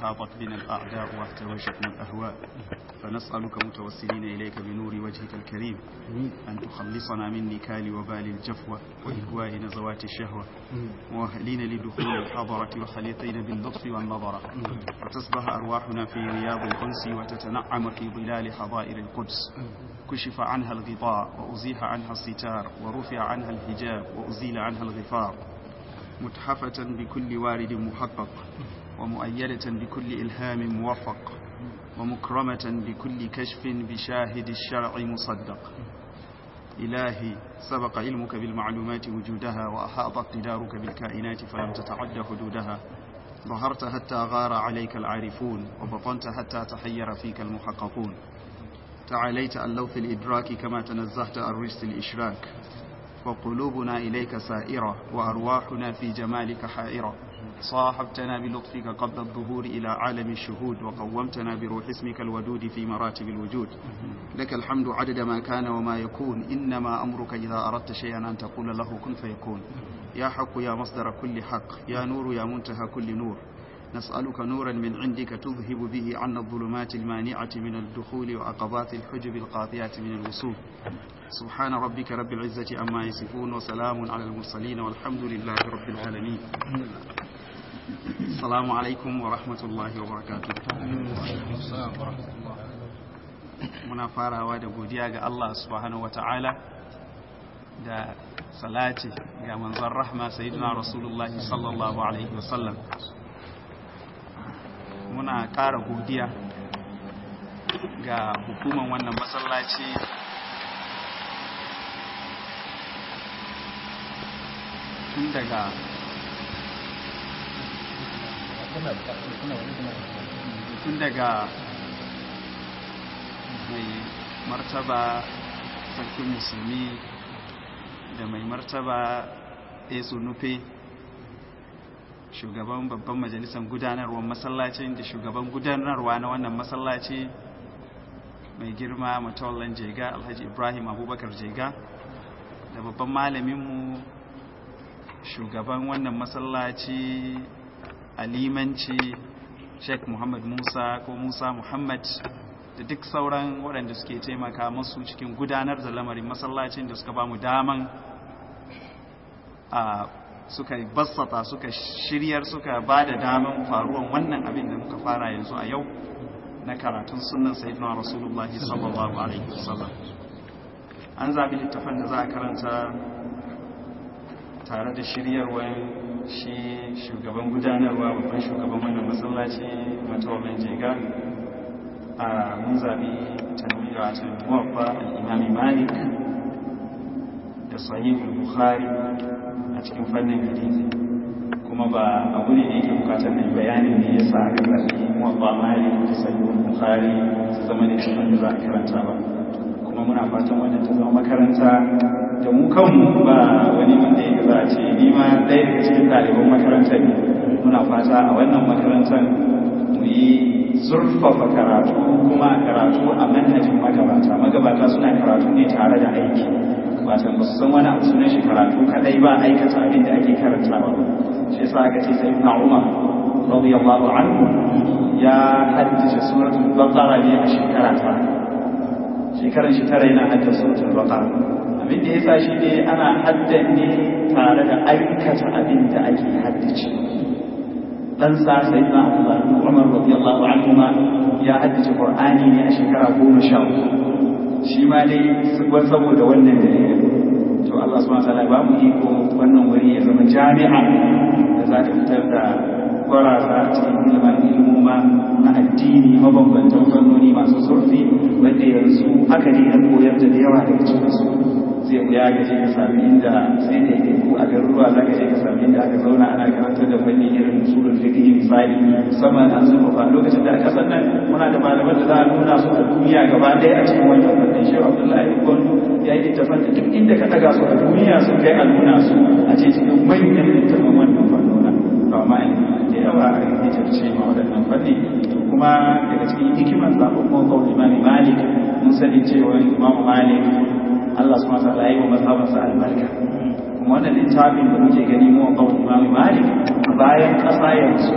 وأحاطت بنا الأعداء واحتوشتنا الأهواء فنسألك متوسلين إليك بنور وجهك الكريم أن تخلصنا من نكال وبال الجفوة وإهواء نزوات الشهوة مؤهلين لدخول الحضرة وخليطين باللطف والنظرة وتصبح أرواحنا في رياض الأنس وتتنعم في ظلال حظائر القدس كشف عنها الغطاء وأزيح عنها الستار ورفع عنها الحجاب وأزيل عنها الغفار متحفة بكل وارد محقق ومؤيدة بكل إلهام موفق ومكرمة بكل كشف بشاهد الشرع مصدق إلهي سبق علمك بالمعلومات وجودها وأحاط اقتدارك بالكائنات فلم تتعد حدودها ظهرت حتى غار عليك العارفون وبطنت حتى تحير فيك المحققون تعاليت عن لوث الإدراك كما تنزهت عن رجس الإشراك وقلوبنا إليك سائرة وأرواحنا في جمالك حائرة صاحبتنا بلطفك قبل الظهور إلى عالم الشهود وقومتنا بروح اسمك الودود في مراتب الوجود لك الحمد عدد ما كان وما يكون إنما أمرك إذا أردت شيئا أن تقول له كن فيكون يا حق يا مصدر كل حق يا نور يا منتهى كل نور نسألك نورا من عندك تذهب به عنا الظلمات المانعة من الدخول وعقبات الحجب القاطعة من الوصول سبحان ربك رب العزة عما يصفون وسلام على المرسلين والحمد لله رب العالمين السلام عليكم ورحمة الله وبركاته muna farawa da godiya ga Allah subhanahu wa ta'ala da salati ga manzon rahma sayyidina rasulullahi sallallahu alaihi wasallam muna ƙara godiya ga hukuman wannan masallaci tun daga tun daga mai martaba sarkin musulmi da mai martaba esu nufe shugaban babban majalisar gudanarwar masallacin da shugaban gudanarwa na wannan masallaci mai girma matawallan jega alhaji ibrahim abubakar jega da babban malaminmu shugaban wannan masallaci alimanci sheikh muhammad musa ko musa muhammad da duk sauran waɗanda suke taimaka masu cikin gudanar da lamarin masallacin da suka ba mu daman a suka bassata suka shiryar suka ba da daman faruwan wannan abin da muka fara yanzu a yau na karatun sunan sayyidina rasulullah sallallahu alaihi wasallam an zabi littafan da za a karanta tare da shiryarwar shi shugaban gudanarwa babban shugaban wannan masallaci matawalin jega a mun zabi tanwira ta muwaffa al-imami malik da sahihul bukhari a cikin fannin hadisi kuma ba abu ne da yake bukatar mai bayanin ne yasa aka zaɓi muwaffa malik da sahihul bukhari su zama da cikin da za a karanta ba kuma muna fatan wannan ta zama makaranta da mu kanmu ba wani wanda ya za a ce ni ma ɗaya daga cikin ɗaliban makarantar ne muna fata a wannan makarantar mu yi zurfafa karatu kuma karatu a manhajin magabata magabata suna karatu ne tare da aiki wata ba su san wani abu sunan shi karatu kadai ba aikata abin da ake karantawa shi yasa aka ce sai na umar radiyallahu anhu ya haddace suratul baqara ne a shekara ta shekaran shi tara yana haddace suratul baqara abin da yasa shi ne ana haddan ne tare da aikata abin da ake haddace dan sa sai na Umar radiyallahu anhu ma ya haddace Qur'ani ne a shekara goma sha shi ma dai saboda wannan dalilin to Allah subhanahu wa ta'ala ba mu iko wannan wuri ya zama jami'a da za ta fitar da kwarasa a cikin ilimin ilmoma na addini mabambantan fannoni masu zurfi wanda yanzu haka ne na koyar da yawa daga cikinsu zai ya gaje ka sami inda sai da yake ko a garuruwa za ka je ka sami inda aka zauna ana karantar da fanni irin usulul fiqh misali musamman an zuba fa lokacin da aka sannan muna da malaman da za a nuna su a duniya gaba ɗaya a cikin wannan fannin shi Abdullahi Gondo ya yi littafan da duk inda ka daga su a duniya sun kai a nuna su a ce cikin manyan littafan wannan fannona to amma da yawa a yi ce ma waɗannan fanni kuma daga cikin hikimar zaɓen mawakon imami malik mun sani cewa imamu malik Allah su masa layi wa mazhabansa albarka kuma wannan littafin da muke gani mu kawo imam malik a bayan ƙasa yanzu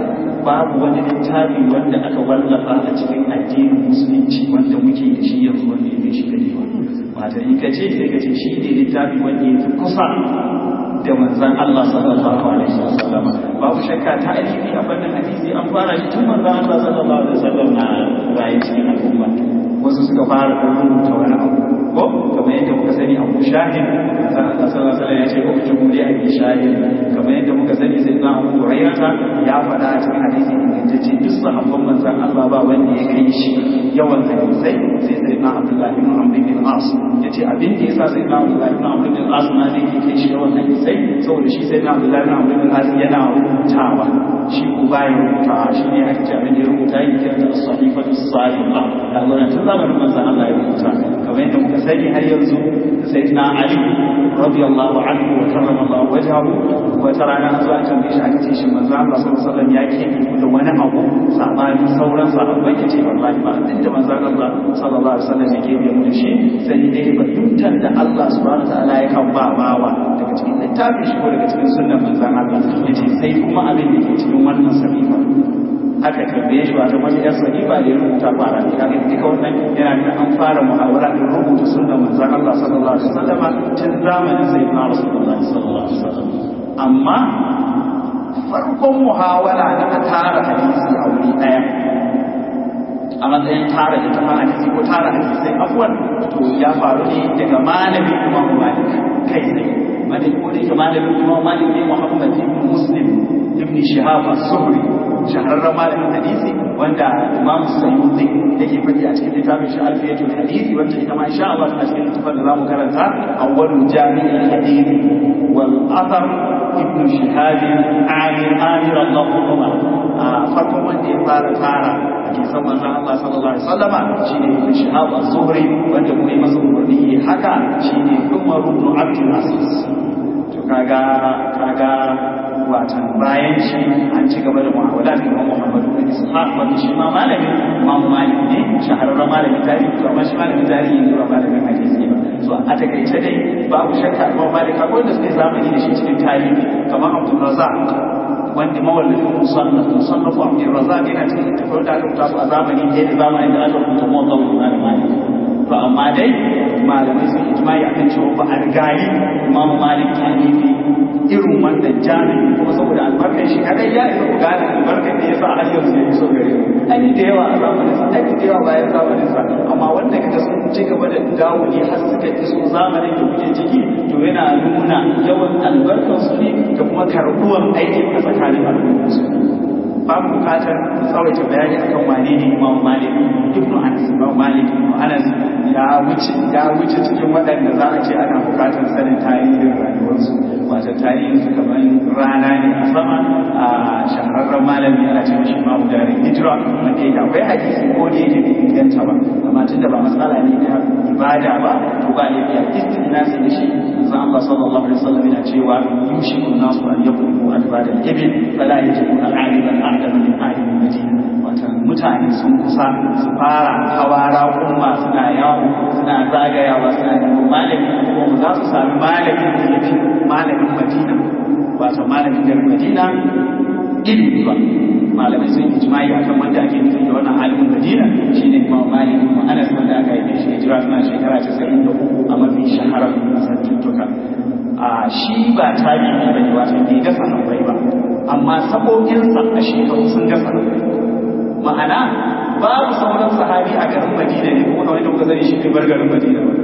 babu wani littafi wanda aka wallafa a cikin addinin musulunci wanda muke da shi yanzu wanda ya fi shi dadewa wata in ka ce sai ka ce shi ne littafi wanda ya fi kusa da manzan Allah sallallahu alaihi wasallam babu shakka ta alifi a fannin hadisi an fara shi tun manzan Allah sallallahu alaihi wasallam na rayu cikin al'umma wasu suka fara rubuta wani abu ko kamar yadda muka sani abu shahid manzan Allah sallallahu alaihi wasallam ya ce ko ku ne a bi shahid kamar yadda muka sani sai na Abu Hurairah ya faɗa a cikin hadisi ingantacce duk sahabban manzan Allah ba wanda ya kai shi yawan hadisai sai sai na Abdullah ibn Amr bin As yace abin da yasa sai na Abdullah ibn Amr bin As ma zai kai shi yawan hadisai saboda shi sai na Abdullah ibn Amr bin As yana rubutawa shi ko baya rubuta shi ne ake ce abin da ya rubuta yake kira da sahifatu salihah da Allah tun zamanin manzan Allah ya rubuta kamar yadda muka sani har yanzu sai na Ali radiyallahu anhu wa karrama Allah wajhahu wata rana an zo an tambaye shi aka ce shi manzo Allah sallallahu alaihi wasallam ya ke da wani abu sabani sauran sahabbai ya ce wallahi ba abin da manzo Allah sallallahu alaihi wasallam yake da mu da shi sai dai fahimtar da Allah subhanahu wataala ya kan ba bawa daga cikin littafin shi ko daga cikin sunnar manzo Allah yace sai kuma abin da ke cikin wannan sahifa aka tambaye shi wata wani yar sahifa da ya rubuta ba a cikin hadisi duka wannan yana da an fara muhawara da rubuta sunnar manzo Allah sallallahu alaihi wasallam tun zamanin sayyidina Rasulullahi sallallahu alaihi wasallam amma farkon muhawara da ta tara hadisi a wuri ɗaya a matsayin tara da tafa hadisi ko tara hadisai afuwan to ya faru ne daga malamin imam malik kai ne malik ko da malamin imam malik ne muhammad ibn muslim ibn shihab az-zuhri shahararren malamin hadisi wanda imam sayyidi yake faɗi a cikin littafin shi alfiyatul hadisi wanda ita ma insha Allah a cikin littafin da zamu karanta awwalu jami'il hadisi wal athar ibn shihab amir amir Allahumma a farkon wanda ya fara tara hadisan manzon Allah sallallahu alaihi wasallama shine ibn shihab az-zuhri wanda kuma yi masa umarni haka shine Umar ibn Abdul Aziz to kaga kaga watan bayan shi an ci gaba da mu'amala da Imam Muhammad bin Ishaq wanda shi ma malamin Imam Malik ne shahararren malamin tarihi to amma shi malamin tarihi ne ba malamin hadisi ba so a takaice dai babu shakka Imam Malik akwai wanda suke zamani da shi cikin tarihi kamar Abdul Razzaq wanda mawallafin musannaf musannaf Abdul Razzaq yana cikin tafiyar da aka rubuta su a zamani ɗaya da zamanin da aka rubuta Muwatta Imam Malik to amma dai malamai sun ijma'i akan cewa ba a rigayi Imam Malik ya nufi irin wannan jami'i kuma saboda albarkar shi kadai ya isa ku gane albarkar da ya sa har yanzu ya iso gare mu an yi da yawa a zamanin sa an yi da yawa bayan zamanin sa amma wanda kaga sun ci gaba da dawo ne har suka iso zamanin da kuke ciki to yana nuna yawan albarkar su ne da kuma karbuwan aikin a tsakanin al'ummar su babu bukatar tsawaita bayani akan wane ne Imam Malik Ibn Anas Imam Malik Ibn Anas ya wuce ya wuce cikin waɗanda za a ce ana bukatar sanin tarihin rayuwarsu wato tarihin su kamar rana ne a sama a shahararren malami ana ce shi Imam Dari Hijra wanda yake akwai hadisi ko da yake bai inganta ba amma tunda ba matsala ne na ibada ba to ba ne biya istinasi da shi manzon Allah sallallahu alaihi wasallam yana cewa yushiku nasu an yakunu adbada al-ibil fala yajibu al-aliman a'lam min alim madina wata mutane sun kusa su fara hawara umma suna yawo suna zagayawa suna neman malami kuma za su sami malamin da ya fi malamin madina wato malamin garin madina ilimi ba malamai sun yi jima'i akan wanda ake nufi da wannan alimin madina shine imam malik kuma anas wanda aka yi shi hijira suna shekara 93 a mafi shaharar santuttuka a shi ba tabi'i bane wato bai ga sahabbai ba amma saboginsa a shekaru sun ga sahabbai ma'ana babu sauran sahabi a garin madina ne kuma kamar da kuka sani shi bai bar garin madina ba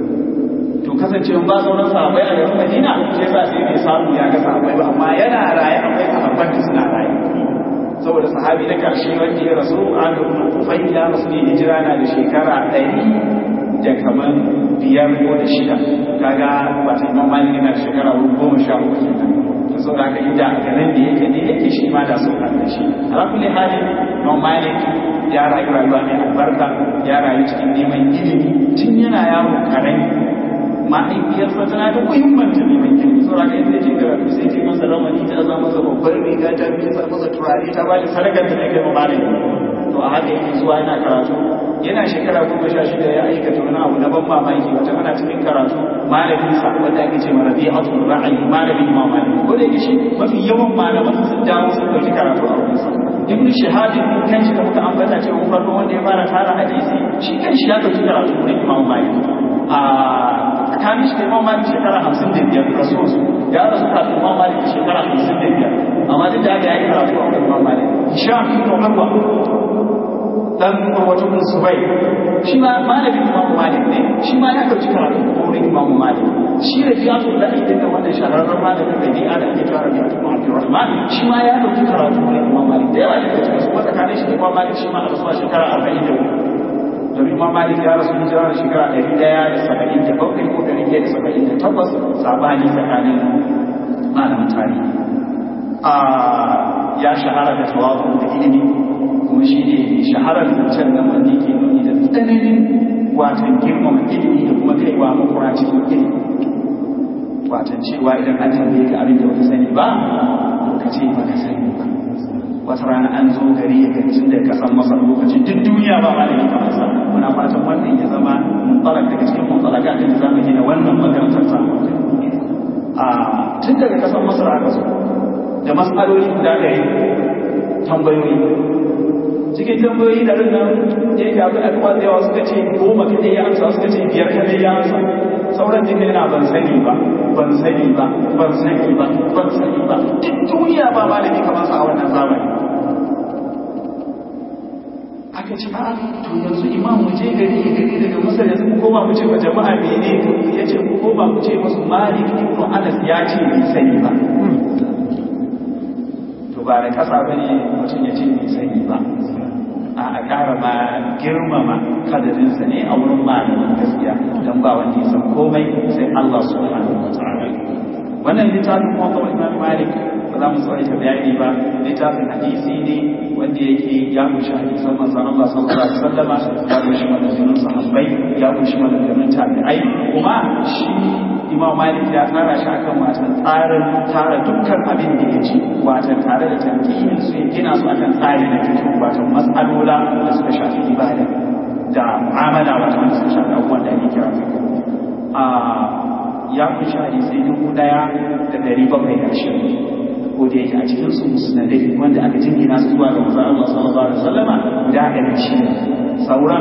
to kasancewa ba sauran sahabbai a garin madina shi yasa sai bai samu ya ga sahabbai ba amma yana raye akwai sahabban da suna raye saboda sahabi na karshe wanda ya rasu an rubuta kufai ya rasu ne hijira na da shekara ɗari da kamar biyar ko da shida kaga wata imam malik yana da shekara goma sha uku kenan to saboda haka inda a garin da yake ne yake shi ma da sun haɗa shi ala kulli halin imam malik ya rayu rayuwa mai albarka ya rayu cikin neman ilimi tun yana yaro karami mahaifiyarsa tana da muhimmanta neman ilimi saboda haka yadda yake karatu sai ce masa ramani ta za masa babbar riga ta fi masa turare ta ba da sadakar da ne kai ma malami to a haka yake zuwa yana karatu yana shekara goma sha shida ya aikata wani abu na ban mamaki wata ana cikin karatu malamin sa wanda ake ce mara bi'atul ra'ayi malamin imam malik ko da yake shi mafi yawan malaman sun dawo sun dauki karatu a wurin sa ibn shihab kan shi da muka ambata cewa farko wanda ya fara tara hadisi shi kan shi ya dauki karatu wurin imam malik a tsakanin shi da imam malik shekara hamsin da biyar rasuwarsu ya rasu kafin imam malik shekara hamsin da biyar amma duk da haka ya yi karatu a wurin imam malik hisham ibn urwa dan urwatu bin subai shi ma malamin imamu malik ne shi ma ya dauki karatu a wurin imamu malik shi da biya su da idan da wannan shahararren malamin da bi'a da ake tara da Abdul Abdurrahman shi ma ya dauki karatu wurin imamu malik da yawa daga cikin su wata kane shi da imamu malik shi ma a rasuwa shekara arba'in da uku domin imam malik ya rasu hijira da shekara ɗari ɗaya da saba'in da bakwai ko ɗari ɗaya da saba'in da takwas sabani tsakanin malamin tarihi ya shahara da tawazu da ilimi kuma shi ne shaharar can nan wanda yake nuni da tsananin watan girmama ilimi da kuma kaiwa makura cikin ilimi watan cewa idan an tambaye ka abin da baka sani ba to ka ce baka sani ba wata rana an zo gari ya gancin da kasan masar lokacin duk duniya ba malami kamar sa muna fatan wannan ya zama mutsalak daga cikin mutsalaka da za mu gina wannan makarantar sa a tun daga kasan masar aka zo da matsaloli guda ɗari tambayoyi cikin tambayoyi da rinna ya yi abin al'umma da yawa suka ce goma kadai ya amsa suka ce biyar kadai ya amsa sauran jika yana ban sani ba ban sani ba ban sani ba ban sani ba duk duniya ba malami kamar sa a wannan zamani aka ce a to yanzu imam mu je gari ya gari daga masar yanzu mu koma mu ce wa jama'a mene ya ce mu koma mu ce musu malik ibn anas ya ce bai sani ba to ba da kasa bane mutum ya ce bai sani ba a ƙara ma girmama kadarinsa ne a wurin malamin gaskiya don ba wanda ya san komai sai Allah subhanahu wa ta'ala wannan littafin kuma kawai Imam Malik ba za mu tsawaita bayani ba littafin hadisi ne wanda yake ya kunshi hadisan manzon Allah sallallahu alaihi wasallama ya kunshi maganganun sahabbai ya kunshi maganganun tabi'ai kuma shi Imam Malik ya tsara shi akan watan tsarin tara dukkan abin da ya ci watan tare da tankiyin su ya gina su akan tsari na fiqh watan mas'alola da suka shafi ibada da mu'amala watan da suka shafi abubuwan da ake kira a ya kunshi hadisai dubu daya da dari bakwai da ashirin ko da yake a cikin su musnadai wanda aka jingina su zuwa ga manzon Allah sallallahu alaihi wasallama guda ɗari shi sauran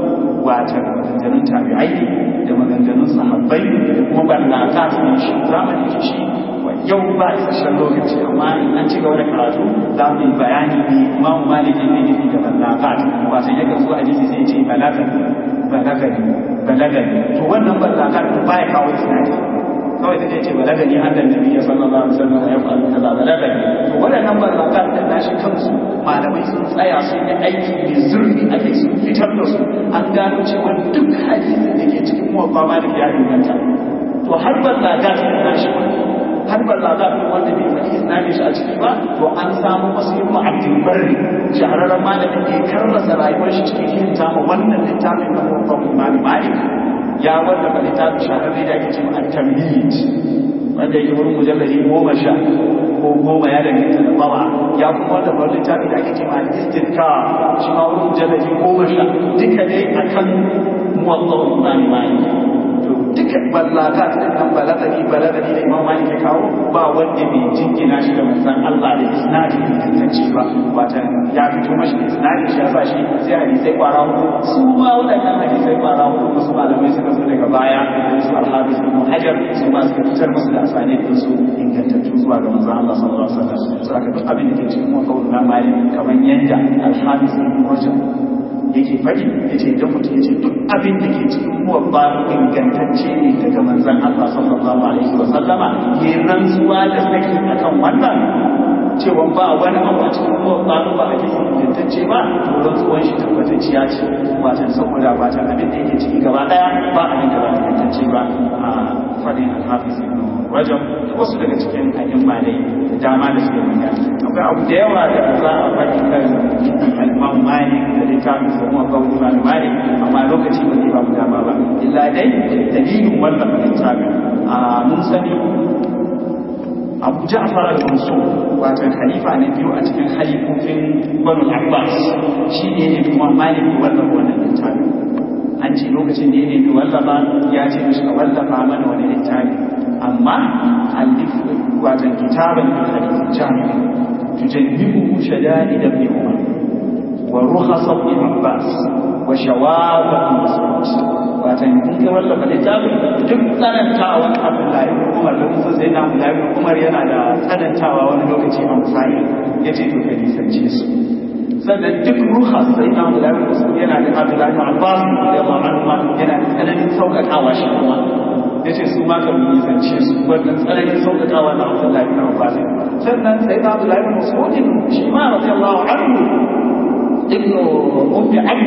wata maganganun tabi'ai da maganganun sahabbai da kuma ballaka su shi zamanin shi yau ba isasshen lokaci amma in an ci gaba da karatu za mu yi bayani ne imam malik ne nufi da ballaka wato yakan zo a jisi sai ce balaga balagani balagani to wannan ballaka ba ya kawo isnadi kawai ta ce balagani annan nabi sallallahu alaihi wasallam ya faru kaza balagani to waɗannan ballakan da nashi kansu malamai sun tsaya sun yi aiki mai zurfi ake sun fitar da su an gano cewa duk hadisin da ke cikin muwaffa malik ya inganta to har ballaga ta nashi har ballaga ko wanda bai faɗi isnadin shi a ciki ba to an samu masu yin ma'abdin barri shahararren malamin da ya karrasa rayuwar shi cikin yin tama wannan littafin na muwaffa imam malik ya wallafa littafin shahararri da ake cewa at-tamhid wanda yake wurin mujalladi goma sha ko goma ya danganta da bawa ya kuma wallafa littafin da ake cewa al-istidka shi ma wurin mujalladi goma sha duka dai akan muwaffaq imam malik to duka ballaka ta nan balagani balagani da imam malik ya kawo ba wanda bai jingina shi da manzon Allah da isnadi ingantacce ba wata ya fito mashi da isnadi shi ya sa shi sai hadisai kwara hudu su ma waɗannan hadisai kwara hudu wasu malamai suka zo daga baya su alhabis ibn hajar su ma suka fitar musu da asani din su ingantattu zuwa ga manzon Allah sallallahu alaihi wasallam sai aka duk abin da ke cikin mafawul na malik kamar yanda alhabis ibn hajar yake faɗi ya ce idan mutum ya ce duk abin da ke cikin muwabba ingantacce ne daga manzan Allah sallallahu alaihi wa sallama ya rantsuwa da saki akan wannan cewa ba wani abu a cikin muwabba ba a cikin ingantacce ba to rantsuwan shi tabbatacciya ce watan saboda ba ta abin da yake ciki gaba daya ba abin da ba ingantacce ba a faɗin alhafiz ibn rajab da wasu daga cikin a'imma ne da dama da suke magana akwai abu da yawa da za a faɗi kan al-imam malik da littafin sa kuma kan imam malik amma lokaci ba zai ba mu dama ba illa dai dalilin wannan littafin a mun sani abu ja'far al-mansur wato khalifa na biyu a cikin khalifofin banu abbas shi ne ne kuma maliki wallafa wannan littafi an ce lokacin da ya nemi wallafa ya ce mishi ka wallafa mana wani littafi amma alif watan kitaban min hadith jami'i tujannibu shada'id ibn umar wa rukhas ibn abbas wa shawab ibn mas'ud watan in ka wallafa littafin duk tsanantawa abdullahi ibn umar da kusa sai na abdullahi ibn umar yana da tsanantawa wani lokaci a musali yace to ka nisance su sannan duk ruha sai na abdullahi ibn mas'ud yana da abdullahi ibn abbas radiyallahu anhu yana da tsananin sauƙaƙawa shi kuma yace su ma kan nisance su wannan tsananin sauƙaƙawa na abdullahi ibn abbas sannan sai na abdullahi ibn mas'ud shi ma radiyallahu anhu ibn ummi abd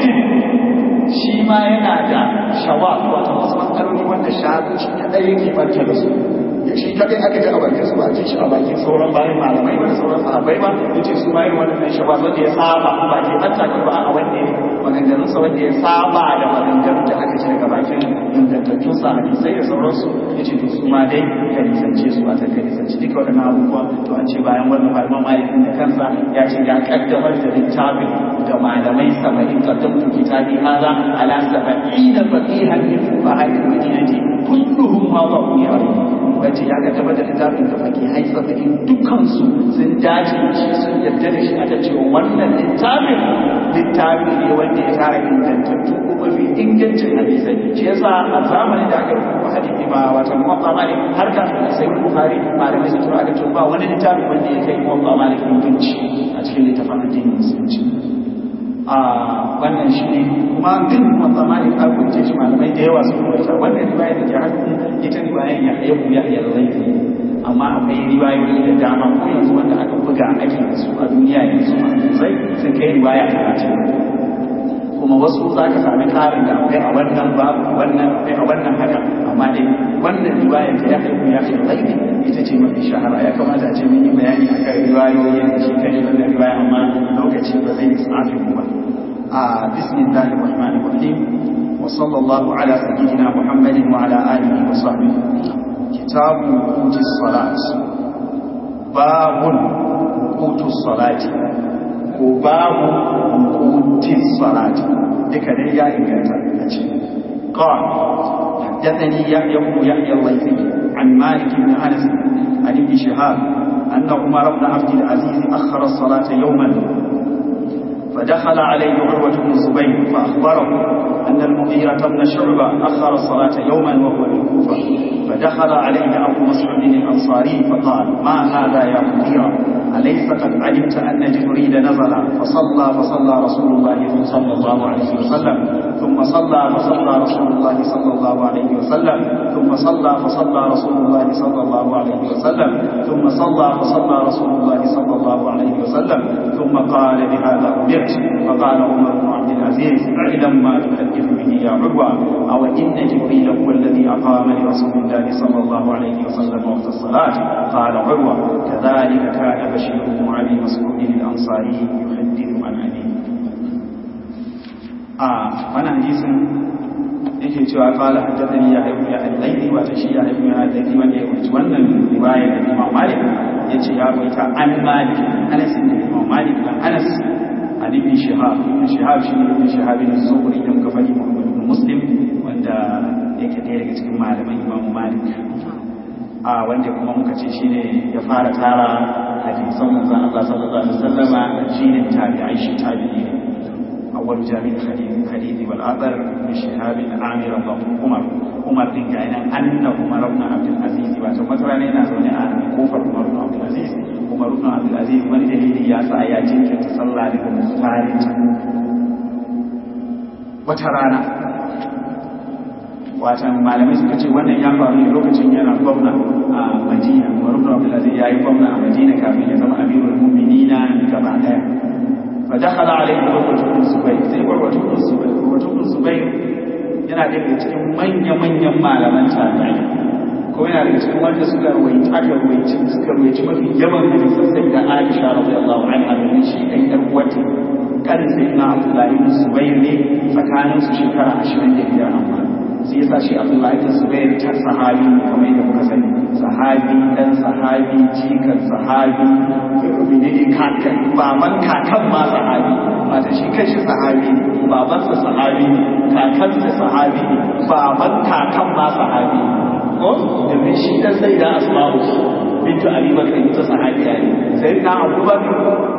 shi ma yana da shawa wato wasu matsaloli wanda shafi shi kadai yake barke da su shi kadai aka ji a bakin su ba ji shi a bakin sauran bayan malamai ba da sauran sahabbai ba yace su ma yin wannan shawa wanda ya saba ba ke banta ba a wanda ya maganganun sa wanda ya saba da maganganun da aka ji daga bakin ingantattun sa hadisai da sauransu yace to su ma dai ka nisance su a ta ka nisance duka waɗannan abubuwa to an ce bayan wannan malaman malikin da kansa ya ce ya kaddamar da littafin da malamai saba'in kaddamtu kitabi hada على سبعين فقيها من فقهاء المدينة كلهم وضعوا يعرفون wace ya ga tabbata littafin da fake haifa da dukkansu sun dace da shi sun yarda da shi aka cewa wannan littafin littafi ne wanda ya tara ingantattu ko mafi ingancin hadisai shi yasa a zamanin da aka rubuta hadisi ba wata muwaffa malik har kafin sai bukhari malamai su tura aka cewa ba wani littafi wanda ya kai muwaffa malik inganci a cikin littafin addinin musulunci a wannan shi ne kuma duk matsamani a kunce shi malamai da yawa sun rubuta wannan riwaya da ke hannu ita riwayan ya ya buya ya laifi amma akwai riwayoyi da dama ko yanzu wanda aka buga ake da su a duniya yanzu sosai sun kai riwaya talatin kuma wasu za ka sami karin da akwai a wannan babu wannan akwai a wannan haka amma dai wannan riwaya ta ya haihu ya fi laifi ita ce mafi shahara ya kamata a ce mun yi bayani a kan riwayoyin shi kan shi wannan riwaya amma lokaci ba zai tsafi mu ba a bismillahir rahmanir rahim wa sallallahu ala sayyidina muhammadin wa ala alihi wa sahbihi kitabu qutus salat babun qutus salati ko babu qutus salati duka dai ya inganta a cikin قال حدثني يحيى بن يحيى الليثي عن مالك بن انس عن ابن شهاب ان عمر بن عبد العزيز اخر الصلاه يوما فدخل عليه عروه بن الزبير فاخبره ان المغيره بن شعبه اخر الصلاه يوما وهو بالكوفه فدخل عليه ابو مسعود الانصاري فقال ما هذا يا مغيره أليس قد علمت أن جبريل نزل فصلى فصلى رسول الله صلى الله عليه وسلم ثم صلى فصلى رسول الله صلى الله عليه وسلم ثم صلى فصلى رسول الله صلى الله عليه وسلم ثم صلى فصلى رسول الله صلى الله عليه وسلم ثم قال بهذا أمرت فقال عمر بن عبد العزيز اعلم ما تحدث به يا عروة أو إن جبريل هو الذي أقام لرسول الله صلى الله عليه وسلم وقت الصلاة قال عروة كذلك كان بشير بن أبي مسعود الأنصاري يحدث عن أبيه آه وانا حديث yake cewa kala haddathani ya haifu ya al-laili wato shi ya haifu ya al-laili wanda ya wuce wannan riwaya da Imam Malik yace ya wuce an Malik Anas bin Imam Malik dan Anas an ibn Shihab ibn Shihab shi ne ibn Shihab bin Zuhri da muka fadi Muhammad bin Muslim wanda yake ɗaya daga cikin malaman Imam Malik a wanda kuma muka ce shine ya fara tara hadisan manzon Allah sallallahu alaihi wasallama shi ne tabi'ai shi tabi'i ne أول جامع الحديث حديث والآثر بن شهاب عامر الله عمر عمر بن كائنا أن عمر بن عبد العزيز وتمثل علينا زوني أن كوفر عمر بن عبد العزيز عمر بن عبد العزيز من دليل يا سايا جنك تصلى لكم مختارج وترانا watan malamai suka ce wannan ya faru ne lokacin yana gwamna a madina umar ibn abdul aziz yayi gwamna a madina kafin ya zama amirul mu'minina gaba daya فدخل عليه عروة بن الزبير sai عروة بن الزبير عروة بن الزبير yana daga cikin manya-manyan malaman tabi'i ko yana daga cikin wanda suka rawaita aka rawaici suka rawaici mafi yawan hadisan sai da Aisha radiyallahu anha domin shi ɗan ƴar uwata kan sai na Abdullahi ibn Zubair ne tsakanin su shekara 25 amma sai yasa shi Abdullahi ibn Zubair ta sahabi kamar yadda muka sani sahabi dan sahabi jikan sahabi menene kakan baban kakan ma sahabi mata shi kanshi sahabi ne babansa sahabi ne kakansa sahabi ne baban kakan ma sahabi ne ko domin shi dan sai da asma'u bintu abi bakar ita sahabiya ne sai na abubakar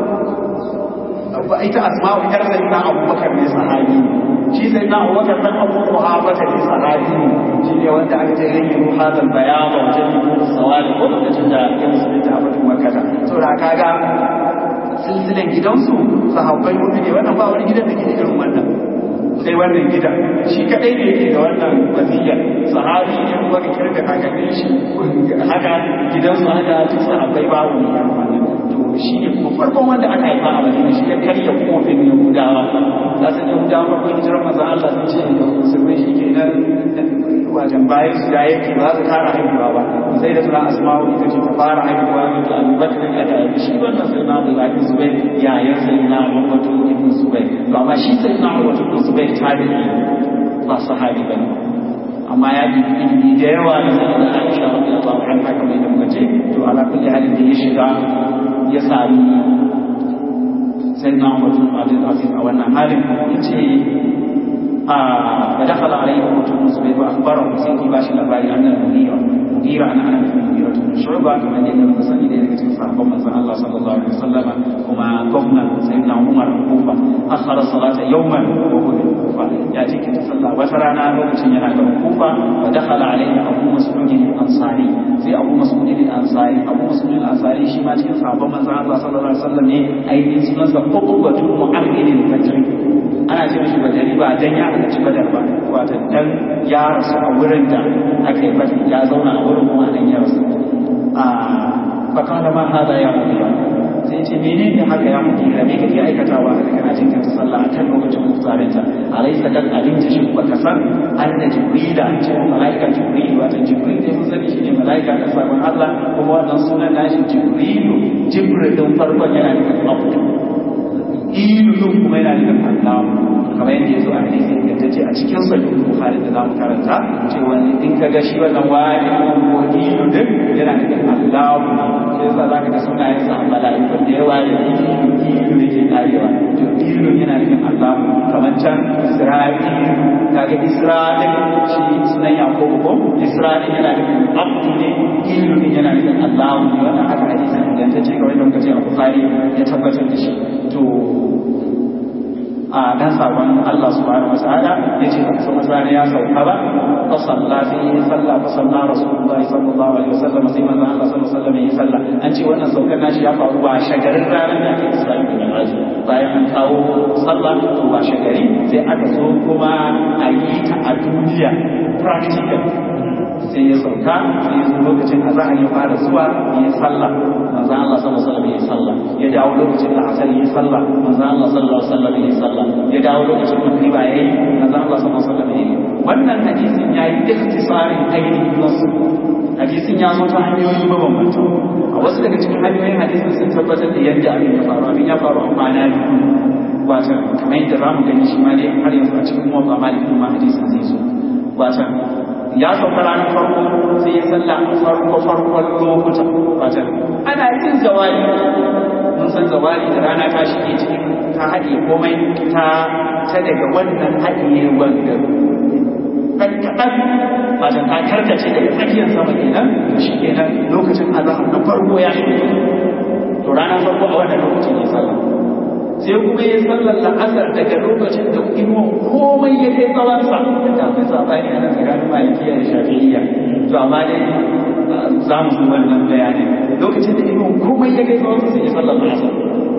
ita asma'u yar sai na abubakar ne sahabi shi sai na abubakar dan abu muhabbata ne sahabi ne shi ne wanda aka ce yayin ruha hadal bayan wa jami'u sawali ko lokacin da ya musulunta a batun makata saboda kaga silsilan gidansu sahabbai mutu ne wannan ba wani gidan da ke irin wannan sai wannan gida shi kadai ne yake da wannan wasiya sahabi ne kuma ka kirga kakannin shi haka gidansu haka duk sahabbai babu ne irin wannan to shi ne kuma farkon wanda aka haifa a madina shi ya karya kofin yahudawa za su yahudawa farkon hijirar maza Allah sun ce musulmai shi ke nan wajen bayan su ya yake ba su kara haihuwa ba sai da suna asma'u ita ce ta fara haihuwa da abubakar da aka haifi shi wannan sai na abdullahi zubai yayan sai na abubakar ibn zubai to amma shi sai na abubakar zubai tabi'i ba sahabi ba ne amma ya bi ilimi da yawa da sai da Aisha radiyallahu anha kamar yadda muka ce to ala kulli halin da ya shiga ya sami sai na abubakar abdul aziz a wannan halin yace فدخل عليه أبو المصبيح وأخبره سيدي باشي الأباري أن المغيرة مغيرة أنا أنا في المغيرة بن شعبة كما أن النبي صلى الله عليه وسلم صحابة من الله صلى الله عليه وسلم وما قمنا سيدنا عمر الكوفة أخر الصلاة يوما وهو الكوفة يأتيك تصلى وترانا لوكتين ينا الكوفة فدخل عليه أبو مسعود الأنصاري في أبو مسعود الأنصاري أبو مسعود الأنصاري شي ما تكن صحابة من الله صلى الله عليه وسلم أي من سنة قطبة معرض الفجر ana ce mishi badari ba dan ya halarci badar ba wato dan ya rasu a wurin da aka yi badar ya zauna a wurin kuma dan ya rasu a fakala ma hada ya mugira sai ce menene haka ya mugira me kake aikatawa haka kana cin kanta sallah a kan lokacin mutsarinta alaysa kad alimta shi baka san anna jibrila ce malaika jibril wato jibril dai mun sani shine malaika da sabon Allah kuma wannan sunan nashi jibrilu jibril din farkon yana nufin abdu ilun kuma yana nufin Allah kamar yadda ya zo a hadisi ingantacce a cikin sahih bukhari da zamu karanta cewa in ka ga shi wannan wani ko ilun din yana nufin Allah sai yasa zaka ga sunayen sa malaikun da yawa da ilun ilun yake karewa to ilun yana nufin Allah kamar can Isra'il kaga Isra'il shi sunan Yaqub ko Isra'il yana nufin Abdu ne ilun yana nufin Allah wannan haka hadisi ingantacce kamar yadda muka ce a Bukhari ya tabbatar da shi to a dan sabon Allah subhanahu wa ta'ala yace ba kuma zane ya sauka ba fa salla fi salla fa salla rasulullahi sallallahu alaihi wasallam sai manzo Allah sallallahu alaihi wasallam ya salla an ce wannan saukar nashi ya faru ba shagarin ranar da ake Isra'i da Mi'raj bayan an kawo sallah to ba shagari sai aka zo kuma a yi ta a duniya practical sai ya sauka sai ya lokacin a za a yi fara zuwa ya yi sallah manzo Allah sallallahu alaihi wasallam ya yi sallah ya dawo lokacin da asar ya yi sallah manzo Allah sallallahu alaihi wasallam ya yi sallah ya dawo lokacin magriba ya yi manzo Allah sallallahu alaihi wasallam ya yi wannan hadisin ya yi ikhtisarin ainihin nasu hadisin ya zo ta hanyoyi mabambanta a wasu daga cikin hanyoyin hadisin sun tabbatar da yadda abin ya faru abin ya faru a kwana biyu wata kamar yadda za mu gani shi ma dai har yanzu a cikin mawaka malikin ma hadisin zai zo wata ya sauka ranar farko sai ya salla farko farkon lokuta wata ana yin zawali mun san zawali da rana ta shige cikin ta haɗe komai ta ta daga wannan haɗiye wanda ɗan kaɗan wata ta karkace daga tsakiyar sama kenan to shi kenan lokacin azahar na farko ya shige to ranar farko a wannan lokacin ya sallah sai kuma ya sallar la'asar daga lokacin da inuwan komai ya kai tsawonsa da akwai sabani a nan tsakanin malikiya da shafi'iyya to amma dai za mu zuwa wannan bayani lokacin da inuwan komai ya kai tsawonsa sai ya sallar la'asar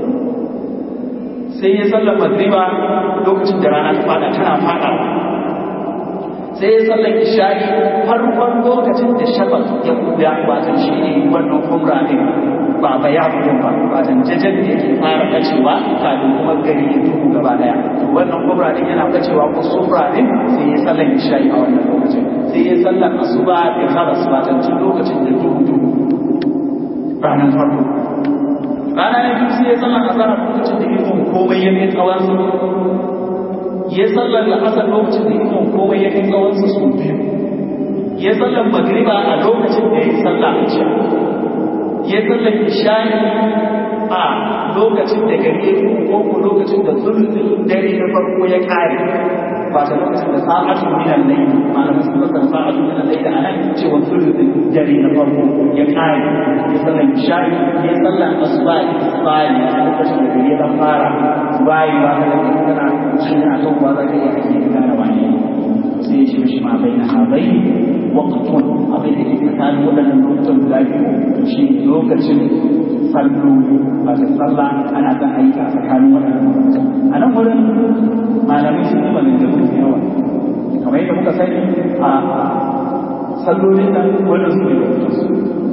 sai ya sallar magriba lokacin da rana ta fada tana fada sai ya sallar isha'i farkon lokacin da shafaq ya kuya watan shi ne wannan kumra ne ba ba ya fito ba watan jajen da yake fara kacewa kafin kuma gari ya duhu gaba daya wannan kumra din yana kacewa ko sufra din sai ya sallar isha'i a wannan lokacin sai ya sallar asuba da kharas watan tun lokacin da duhu duhu ranar farko rana na biyu sai ya sallar azhar lokacin da yake komai ya kai tsawon ya sallar da asar lokacin da ikon komai ya kai tsawonsa su biyu ya sallar magriba a lokacin da ya sallah isha ya sallar isha'i a lokacin da gari ya ko ko lokacin da sulhul dare na farko ya kare ba ta lokacin da sa'atun min al-layl malamin sun fasara sa'atun min al-layl anan cewa sulhul dare na farko ya kare ya sallar isha'i ya sallar asuba isfari lokacin da gari ya fara bayi ba ka da kana shi na to ba za ka iya ake kana wani sai shi shi ma bai na habai waqtun abin da ke tsakanin waɗannan lokutan guda biyu shi lokacin salloli ba da sallah ana son aiki a tsakanin waɗannan lokutan a nan wurin malamai sun yi maganganu da yawa kamar yadda muka sani a sallolin nan wannan su ne lokutan su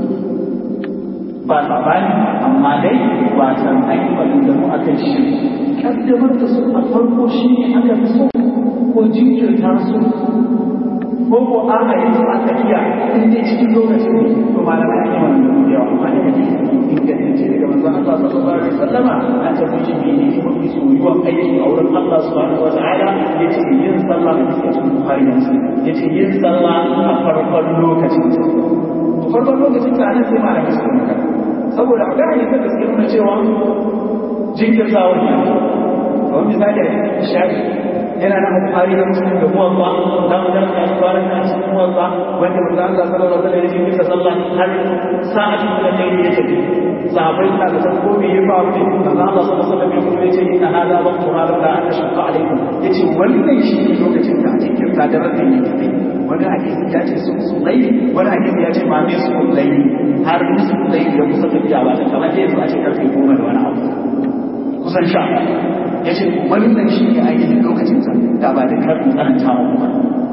ba sabani amma dai ba san an yi maganganu a kan shi kaddamar da su a farko shi ne aka fi so ko jinkirta su ko ko an a yanzu aka iya in dai cikin lokacin ne to malamai an yi maganganu da yawa amma da kake ingantacce daga manzon Allah sallallahu alaihi wasallama an tafi shi ne ne mafi soyuwan aiki a wurin Allah subhanahu wa ta'ala yace yin sallah da cikin Bukhari da Muslim yace yin sallah a farkon lokacin farkon lokacin ta nan sai malamai su magana saboda a gane da suke nuna cewa jinkirta wani kamar misali a shafi yana na bukari da musulun da muwatsa za mu dan kan fara na cikin muwatsa wanda manzo Allah sallallahu alaihi wasallam ya jinkirta sallah har sa'atin da dai ya tafi sahabbai suna da san ko me ya faru ne manzo Allah sallallahu alaihi wasallam ya kuma yace inna hada waqtu ma la ashqa alaikum yace wannan shi ne lokacin da jinkirta da rabin ya tafi wani hadisi ya ce sun su laili wani hadisi ya ce ma me su laili har su laili da kusa tafiya ba ta kamar yanzu a ce karfe goma da wani abu kusan sha ya ce wannan shi ne ainihin lokacin sa da ba da karfin tsananta wa kuma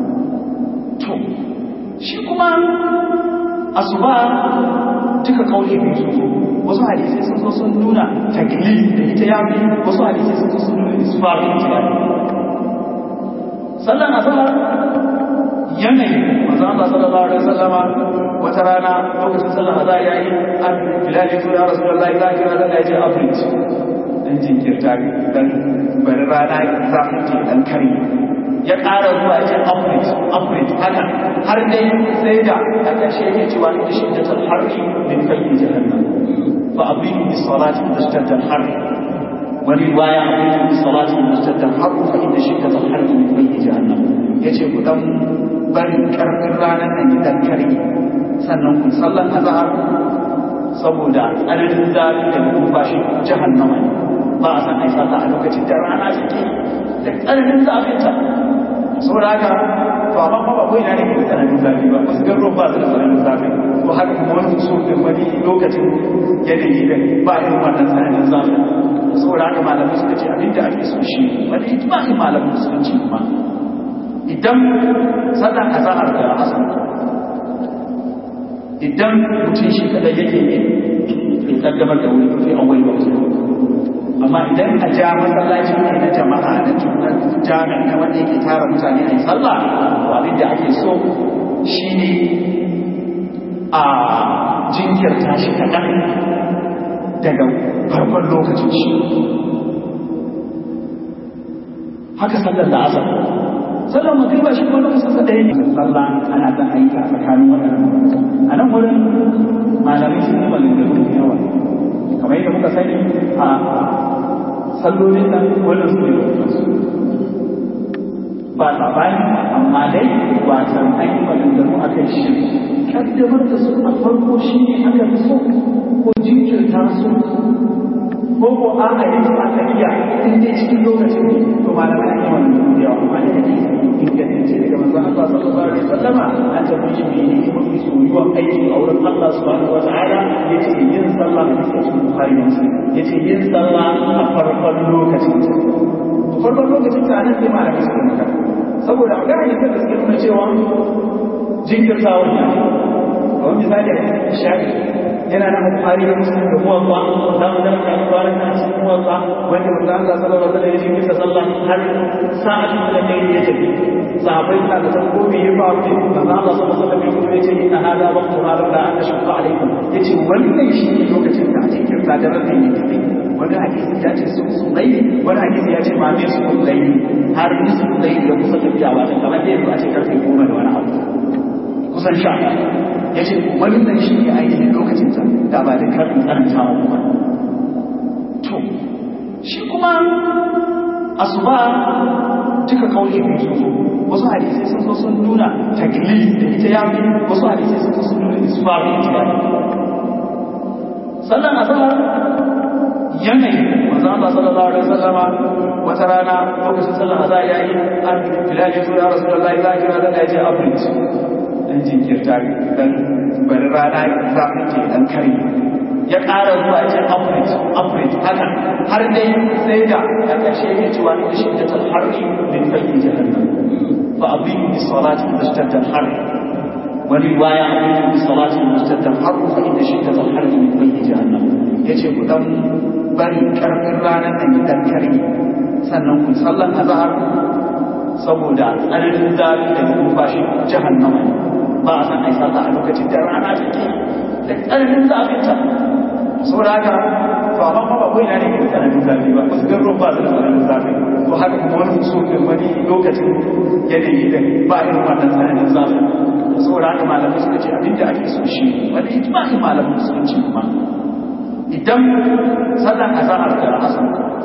to shi kuma asuba duka kauli biyu su zo wasu hadisai sun zo sun nuna tagli da ita ya fi wasu hadisai sun zo sun nuna isfar da ita ya fi sallan azhar yanayi manzo Allah sallallahu alaihi wasallama wata rana lokacin sallar azhar yayi an bilal ya zo ya rasulullahi za ki rana ya ce afrit dan jinkirta dan bari rana za ta ce dan kare ya ƙara zuwa ya ce afrit afrit haka har dai sai da a ƙarshe yake cewa inda shiddatul harri min fayyi jahannam fa abridu bis salati tashtadda al wani riwaya abridu bis salati tashtadda al fa inda shiddatul harri min fayyi jahannam yace ku dan bari karfin ranar nan idan kare sannan kun sallan azhar saboda tsananin zafi da numfashi jahannama ne ba a san ai sallah a lokacin da rana take da tsananin zafin ta saboda haka to amma ba ba koyi na ne da tsananin zafi ba wasu garuruwan ba su da tsananin zafi to haka kuma wani so da wani lokacin yanayi da ba irin wannan tsananin zafi saboda haka malamai suka ce abinda ake so shi wani ijma'in malamin musulunci kuma idan sallar azahar da asar idan mutum shi kadai yake ne bai kaddamar da wuri fi an wani wasu amma idan a ja masallaci ne na jama'a na tunan jami'a na wanda yake tara mutane a yi sallah abin da ake so shine a jinkirta shi kaɗan daga farkon lokacin shi haka sallar da asar sallar magriba shi kuma lokacin sa ɗaya ne sallah ana son aika a tsakanin waɗannan a nan wurin malamai sun yi maganganu da yawa kamar yadda muka sani a sallolin nan wannan su ne lokutansu ba sabani amma dai ba san an yi maganganu a kan shi kaddamar da su a farko shi ne aka fi so ko jinkirta su ko ko an a yanzu aka iya in dai cikin lokacin ne to malamai an yi maganganu da yawa amma da kake ingantacce daga manzon Allah sallallahu alaihi wasallama an tafi shi ne ne mafi soyuwan aiki a wurin Allah subhanahu wataala yace yin sallah da cikin Bukhari da Muslim yace yin sallah a farkon lokacin ta farkon lokacin ta nan sai malamai suka magana saboda a gane da suke nuna cewa jinkirta wannan kamar misali a shafi yana na Bukhari da Muslim da muwaffa za mu dan kan fara na cikin muwaffa wanda manzo Allah sallallahu alaihi wasallam ya jinkirta sallah har sa'atin da dai ya tafi sahabbai suna da san ko me ya faru ne manzo Allah sallallahu alaihi wasallam ya ce inna hada waqtu ma la ashqa alaikum yace wannan shi ne lokacin da ake kirta da rabin ya tafi wani hadisi ya ce su su dai wani hadisi ya ce ma me su dai har su dai da kusa tafiya ba ta kamar da yanzu a ce karfe goma da wani abu kusan sha ya ce wannan shi ne ainihin lokacinsa da ba da karin karanta ba to shi kuma asuba duka kauli biyu sun zo wasu hadisai sun zo sun nuna taglili da ita ya fi wasu hadisai sun zo sun nuna isfa da ita ya sallan azhar yanayi manzo Allah sallallahu alaihi wasallama wata rana lokacin sallan azhar yayi an bilal ya zo ya rasulullahi za kira da ya ce abinci dan jinkirta dan bari rana zafin ke dan kare ya ƙara zuwa ce average average haka har dai sai da a ƙarshe ya cewa inda shi da talharri min bayyin jahannam fa abin bi salati da shi da harri wani riwaya abin bi salati da shi da harri fa inda shi da talharri min bayyin jahannam yace ku dan bari karfin ranar nan dan kare sannan ku sallan azhar saboda tsananin zafi da numfashi jahannama ba a san ai sallah a lokacin da rana take da tsananin zafinta saboda haka to amma ba wai na ne da tsananin zafi ba wasu garuruwan ba su da tsananin zafi to haka kuma wani so da wani lokacin yanayi da ba irin wannan tsananin zafi saboda haka malamai suka ce abinda ake so shi wani ijma'in malamin musulunci kuma idan sallan azahar da asar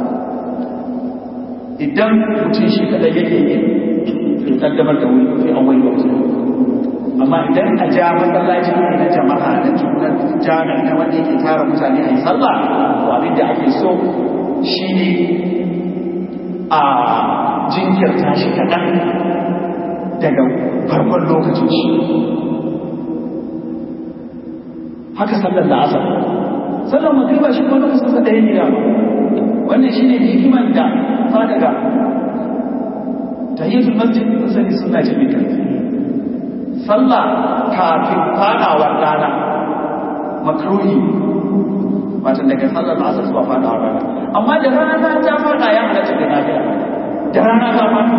idan mutum shi kadai yake yi kaddamar da wuri fi awwal waqti amma idan a ja masallaci ne na jama'a na junan jami'a na wanda yake tara mutane a yi sallah to abin da ake so shine a jinkirta shi kaɗan daga farkon lokacin shi haka sallar da asar sallar magriba shi kuma lokacin sa ɗaya ne da wannan shine hikiman da ta daga tahiyyatul masjid sun sani suna ce mai karfi sallah kafin fadawar rana makruhi wato daga sallar asar zuwa fadawar rana amma da rana ta fada ya halatta da lafiya da rana ta fada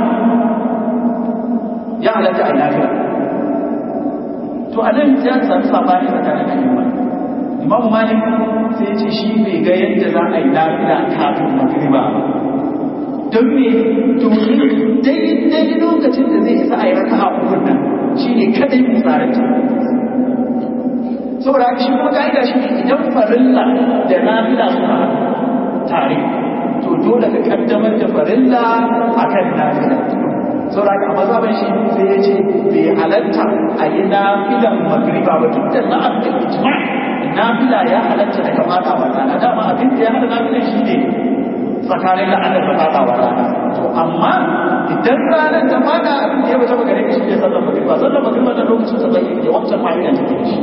ya halatta a lafiya to a nan ya samu sabani tsakanin ayyuma imam malik sai ce shi bai ga yadda za a yi lafiya kafin magriba ba don me domin daidai lokacin da zai isa a yi raka a ukun nan shi ne kadai misalin ta saboda shi kuma ka'ida shi ne idan farilla da nafila suna tare to dole ka kaddamar da farilla akan nafila saboda a mazaban shi sai ya ce bai halatta a yi nafilan magriba ba duk da na'am da ijma nafila ya halatta daga fata wa rana dama abin da ya hada nafilan shi ne tsakanin la'adar da fata wa rana to amma idan ranar ta fada abin da ya bata magare ka shi ne sallar magriba sallar magriba da lokacin sa zai yi wancan ma'aikata take da shi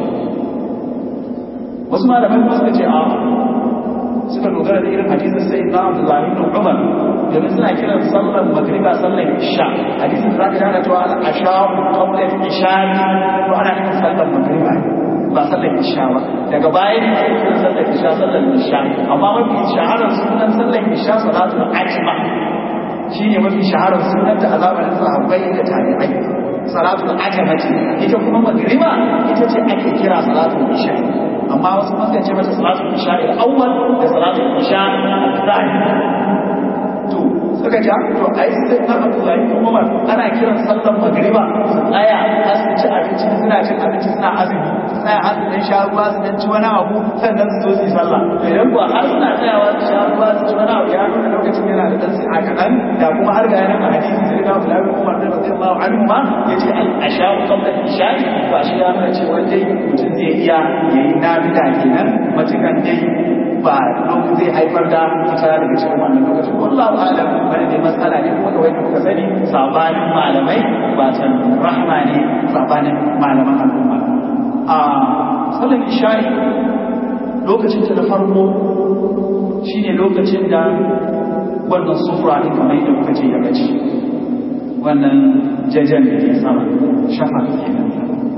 wasu malamai kuma suka ce a suka dogara da irin hadisin sai na Abdullahi ibn Umar domin suna kiran sallar magriba sallar isha hadisin da zaka gane cewa al-asha qabla isha to ana kiran sallar magriba ba sallar isha ba daga baya ne ake kiran sallar isha sallar isha amma mafi shaharar sunan sallar isha salatul ajma shine mafi shaharar sunan da azabar sahabbai da tabi'ai salatul ajma ce ita kuma magriba ita ce ake kira salatul isha amma wasu masu ce mata salatul isha al-awwal da salatul isha al-thani to suka ja to ai sai na Abdullahi ko Umar ana kiran sallar magriba su tsaya har su ci abinci suna cin abinci suna azumi su tsaya har su dan sha ruwa su dan ci wani abu sannan su zo su yi sallah to idan kuwa har suna tsayawa su sha ruwa su ci wani abu ya nuna lokacin yana da dan sai a kaɗan da kuma har ga yana a hadisi sai na Abdullahi ko Umar da radiyallahu anhu ma yace al-asha qabla al-isha to shi ya nuna cewa dai mutum zai iya yayi nafila kenan matukan dai ba lokacin zai haifar da fita daga cikin wannan lokacin wallahu a'lam wani dai matsala ne kuma kawai kuka sani sabanin malamai ba san rahma ne sabanin malaman al'umma a sallan isha'i lokacin ta da farko shine lokacin da wannan sufura ne kamar yadda kuka ce ya gaci wannan jajen da ke sama shafa kenan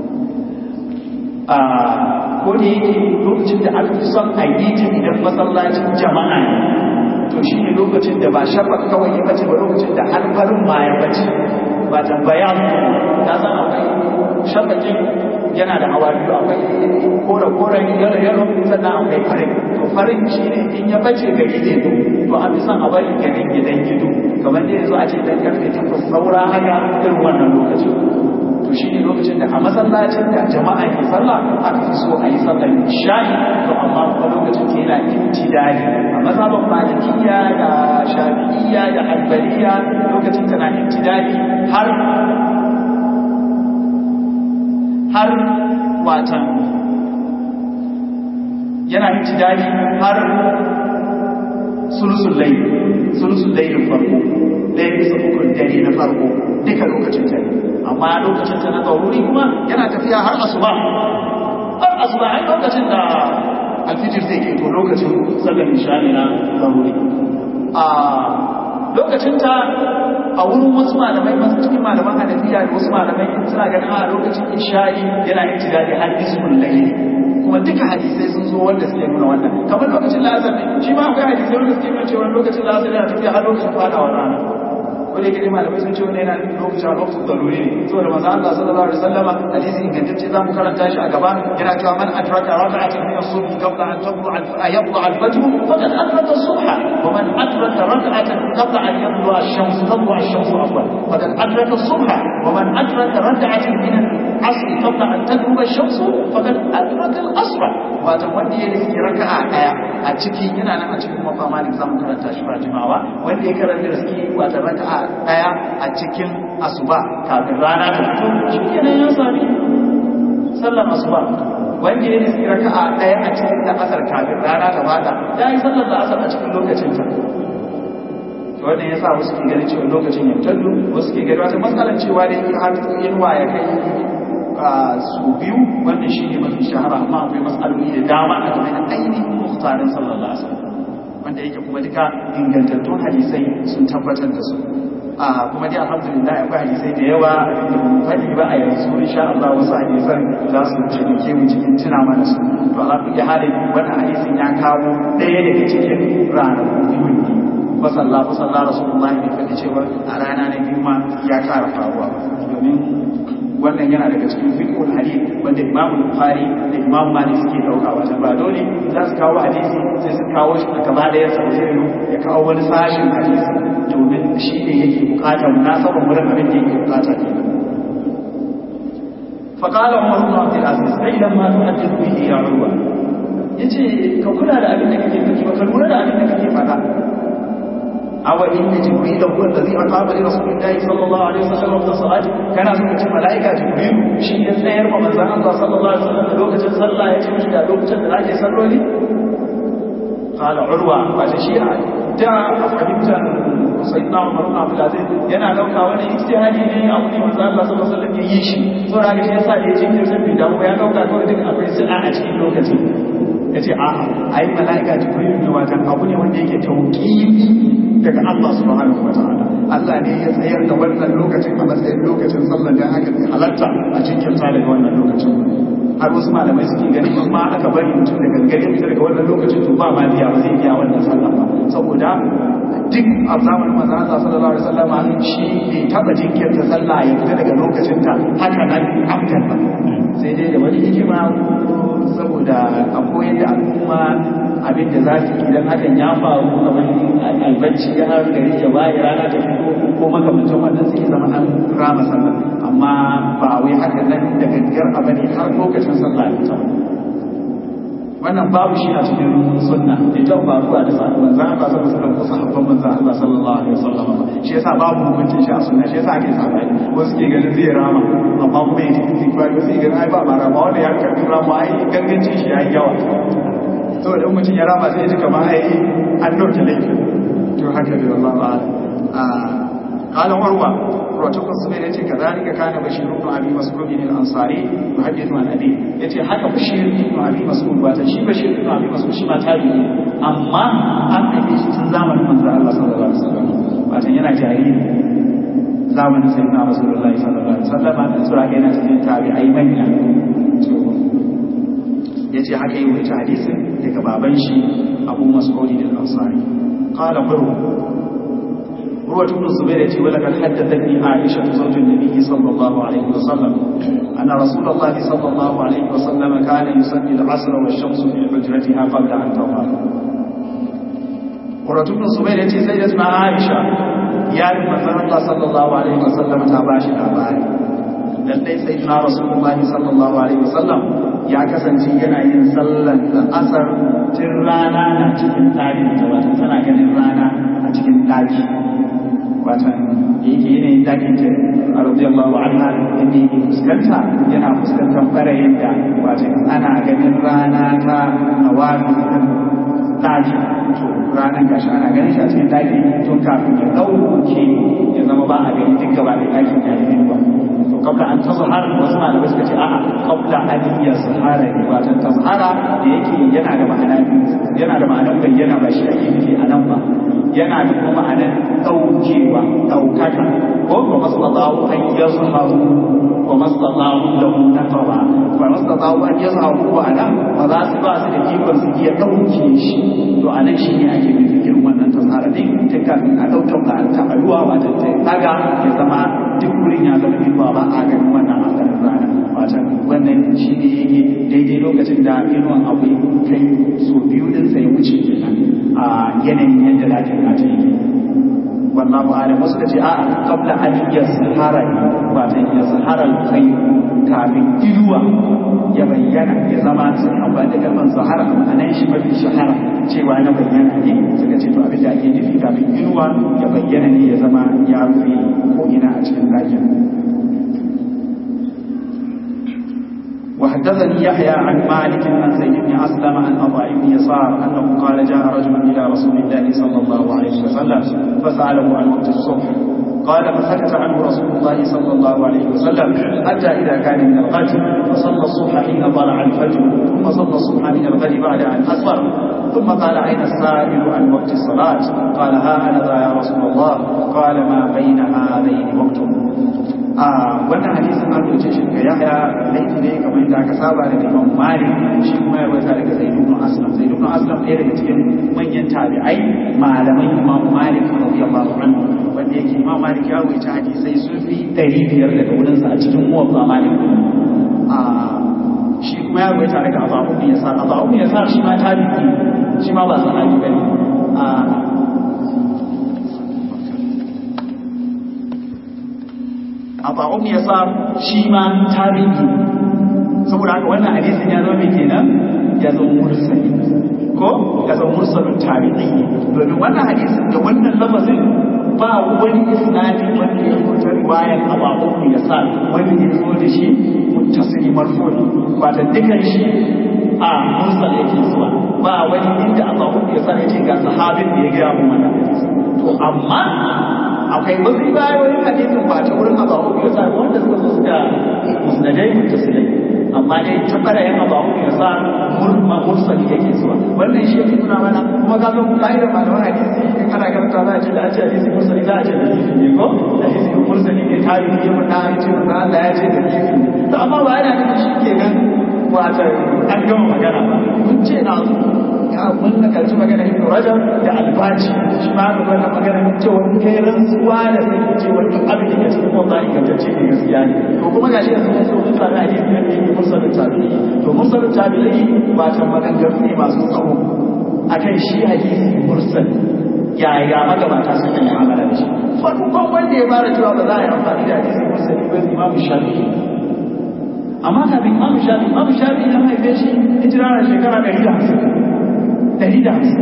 a ko da yake lokacin da aka fi son a yi ta idan masallacin jama'a ne to shi ne lokacin da ba shafa kawai ya bace ba lokacin da alfarin ma ya bace ba tambaya ta san akwai shafakin yana da hawa biyu akwai kore koren yalo yalo sannan akwai farin to farin shi ne in ya bace ga gide to to an fi son a bari ganin gidan gido kamar da yanzu a ce dan karfe takwas saura haka irin wannan lokacin to shi ne lokacin da a masallacin da jama'a ke sallah aka fi so a yi sallar isha'i to amma kuma lokacin ke yana intidali a mazhaban malikiya da shafi'iyya da hanbaliya lokacin tana intidali har har watan yana intidali har sulusul layl sulusul layl farko ɗaya bisa ukun dare na farko duka lokacin ta ne amma lokacin ta na ɗaururi kuma yana tafiya har asuba har asuba ai lokacin da alfijir zai ke to lokacin sallar ishani na ɗaururi a lokacin ta a wurin wasu malamai masu cikin malaman hanafiya da wasu malamai suna ganin a lokacin isha'i yana yin tidali har ismul layli kuma duka hadisai sun zo wanda suke nuna wannan kamar lokacin la'asar ne shi ma akwai hadisai wanda suke nuna cewa lokacin la'asar yana tafiya har lokacin fadawar rana ko da yake malamai sun ce wani yana lokacin lokacin zaruri ne saboda manzo Allah sallallahu alaihi wasallama hadisi ingantacce zamu karanta shi a gaba yana cewa man adraka raka'atan min as-subh qabla an tadlu yadlu al-fajr faqad adraka as-subha wa man adraka raka'atan qabla an yadlu ash-shams tadlu ash-shams afwan faqad adraka as-subha wa man adraka raka'atan min al-asr qabla an tadlu ash-shams faqad adraka al-asr wato wanda ya riski raka'a daya a ciki yana nan a cikin mafama ne zamu karanta shi ba jimawa wanda ya karanta riski wato raka'a daya a cikin asuba kafin rana ta fito shi kenan ya sami sallar asuba wanda ya riski raka'a daya a cikin da asar kafin rana ta fada ya yi sallar da asar a cikin lokacin ta wannan yasa wasu ke ganin cewa lokacin ya tallu wasu ke gani wata matsalar cewa da yake har yinwa ya kai su biyu wannan shi ne mafi shahara amma akwai matsaloli da dama a game da ainihin muhtarin sallallahu alaihi wasallam wanda yake kuma duka ingantattun hadisai sun tabbatar da su a kuma dai alhamdulillah akwai hadisai da yawa da mun faɗi ba a yanzu insha Allah wasu hadisan za su taimake mu cikin tuna mana su to Allah ya hada wannan hadisin ya kawo ɗaya daga cikin ranaku biyu ne fasalla fasalla rasulullah ne faɗi cewa a rana na biyu ma ya ƙara faruwa domin wannan yana daga cikin fiqhul hadith wanda Imam Bukhari da Imam Malik suke dauka wata ba dole za su kawo hadisi sai su kawo shi a gaba da yasa sai ya kawo wani sashin hadisi domin shi ne yake bukatar munasabar wurin abin da yake bukata ke فقال عمر بن عبد العزيز اعلم ما تحدث به يا عروه yace ka kula da abin da kake faɗi ba ka lura da abin da kake faɗa أو إن جبريل هو الذي أقام لرسول الله صلى الله عليه وسلم في الصلاة كان سنة ملائكة جبريل شيء يسير ومن زمان الله صلى الله عليه وسلم لوكة صلى يتمش دا لوكة دراجة صلوا لي قال عروة وتشيء جاء فهمت سيدنا عمر بن عبد العزيز yana dauka wani ijtihadi ne abu ne manzo Allah sallallahu alaihi wasallam ya yi shi so da shi yasa da ya cikin sabbi da ya dauka kawai duk akwai sa'a a cikin lokacin yace a ai malaika jibril ne watan abu ne wanda yake tauqifi daga Allah subhanahu wa ta'ala Allah ne ya tsayar da wannan lokacin a matsayin lokacin sallar da aka halatta a cikin ta daga wannan lokacin har wasu malamai suke ganin in ma aka bari mutum da gangare fita daga wannan lokacin to ba ma biya ba zai biya wannan sallah ba saboda duk a zamanin manzo Allah sallallahu alaihi wasallam shi ne taba jinkirta sallah ya fita daga lokacin ta haka nan amdan ba sai dai da wani hikima saboda a koyar da al'umma abin da za su idan hakan ya faru kamar albacci ya har gari ya bayi rana ta fito ko makamancin wannan sai zama an rama sallah amma ba wai haka nan da gaggar a bane har lokacin sallah ya ta wannan babu shi a cikin sunna da ta faruwa da sahabban manzo Allah sallallahu alaihi wasallam ko sahabban manzo Allah sallallahu alaihi wasallam shi yasa babu hukuncin shi a sunna shi yasa ake sabani wasu ke ganin zai rama amma kuma ya tafi istighfar wasu ke ganin ai ba ma rama wanda ya karbi rama ai gangancin shi yayi yawa saboda in mutum ya rama sai ya ji kamar ai an dauke laifi to haka da Allah ba a قال عروة رواتك الصغير يتي كذلك كان بشير بن أبي مسعود الأنصاري يحدث عن أبيه يتي حكى بشير بن أبي مسعود واتشي بشير بن أبي مسعود شما تابعي أما أن أبيش تنزام المنزل الله صلى الله عليه وسلم واتن ينا جاهين زامن سيدنا رسول الله صلى الله عليه وسلم أن سورة كينا تجين تابعي من yace haka yi wuce hadisin daga baban shi Abu Mas'ud al-Ansari qala qurwa هو ابن الزبير ولقد حدثتني عائشة زوج النبي صلى الله عليه وسلم أن رسول الله صلى الله عليه وسلم كان يصلي العصر والشمس في حجرتها قبل أن تغرب ورد ابن الزبير يتي سيدتنا عائشة يا من الله صلى الله عليه وسلم تاباش الأباري lallai sayyidina rasulullahi sallallahu alaihi wasallam ya kasance yana yin sallan da asar tun rana na cikin ɗakin ta wata tana ganin rana a cikin ɗaki watan yake yanayin ɗakin ta a radiyallahu anha inda yake fuskanta yana fuskantar ɓarayin da watan ana ganin rana ta hawa ɗaki to ranar gashi ana ganin shi a cikin ɗaki tun kafin ya ɗauke ya zama ba a gani duk gaba da ɗakin ya yi ba to kabla an ta zahara wasu malamai suka ce a'a kabla an ya zahara ne wato ta zahara da yake yana da ma'ana yana da ma'anar bayyana ba shi ake nufi a nan ba yana da kuma ma'anar ɗaukewa ɗaukaka ko ba masallahu an ya zaharu wa masallahu lahu naqaba ba masallahu an ya zaharu ba nan ba za su ba su da ikon su iya ɗauke shi to a nan shi ne ake nufi irin wannan tazara din tun kafin a ɗaukan ba ta aluwa ba ta daga ya zama duk wurin ya zama inuwa ba a ganin wannan asalin rana wacan wannan shi ne yake daidai lokacin da inuwan abu kai so biyu din sai wuce kenan a yanayin yadda lafiyar ta yake wallahu alam wasu kace a'a qabla an yazhara wato yazhara al-khayr kafin inuwa ya bayyana ya zama sun amfani da kalmar zahara a nan shi mafi shahara cewa na bayyana ne suka ce to abin da ake nufi kafin inuwa ya bayyana ne ya zama ya rufe ko ina a cikin ɗakin وحدثني يحيى عن مالك عن زيد بن اسلم عن عطاء بن يسار انه قال جاء رجل الى رسول الله صلى الله عليه وسلم فساله عن وقت الصبح قال فسكت عنه رسول الله صلى الله عليه وسلم حتى اذا كان من الغد فصلى الصبح حين طلع الفجر ثم صلى الصبح من الغد بعد ان اسفر ثم قال اين السائل عن وقت الصلاه قال ها انا ذا يا رسول الله قال ما بين هذين وقت a wannan hadisin an rubuce shi ga yahya laifi ne kamar yadda aka saba da imam malik shi kuma ya rubuta daga zaid ibn aslam zaid ibn aslam ɗaya daga cikin manyan tabi'ai malaman imam malik radiyallahu anhu wanda yake imam malik ya rubuta hadisai sun fi ɗari biyar daga wurinsa a cikin muwatta malik a shi kuma ya rubuta daga abu ibn yasar abu ibn yasar shi ma tabi'i shi ma ba sahabi bane a Aba'um ya sa shi ma tarihi saboda haka wannan hadisin ya zama mai kenan ya zama mursali ko ya zama mursalin tarihi domin wannan hadisin da wannan lafazin ba wani isnadi wanda ya zo ta riwayar Aba'um ya sa wanda ya zo da shi muttasili marfu'i ba da dukan shi a mursal yake zuwa ba wani inda Aba'um ya sa yake ga sahabin da ya gaya mu wannan to amma akwai wasu riwayoyin hadisin ba ta wurin abahu ya sa wanda suka zo suka musnadai mutasilai amma dai ta ɓarayin abahu ya sa murma mursali yake zuwa wannan shi yake nuna mana kuma ka zo ka'idar malaman hadisi in ana karanta za a ce da a ce hadisi mursali za a ce da hadisi ne ko hadisi mursali ne tarihi ya mun na ce mun Allah ya ce da hadisi to amma ba yana nufin shi kenan wata an gama magana ba mun ce na ya mun na kalci magana ibn rajab da albaji shi ma ga wannan magana cewa in kai rantsuwa da sai cewa duk abin da ke cikin wannan ingantacce ne gaskiya ne to kuma gashi yanzu mun so mun fara hadisi da yake mursalin tabi'i to mursalin tabi'i ba ta maganganu ne masu tsawo akan shi hadisi mursal yaya magabata suka yi amala da shi farkon wanda ya fara cewa ba za a yi amfani da hadisi mursali ba imamu shafi'i amma kafin imamu shafi imamu shafi ya haife shi hijira da shekara ɗari da hamsin ɗari da hamsin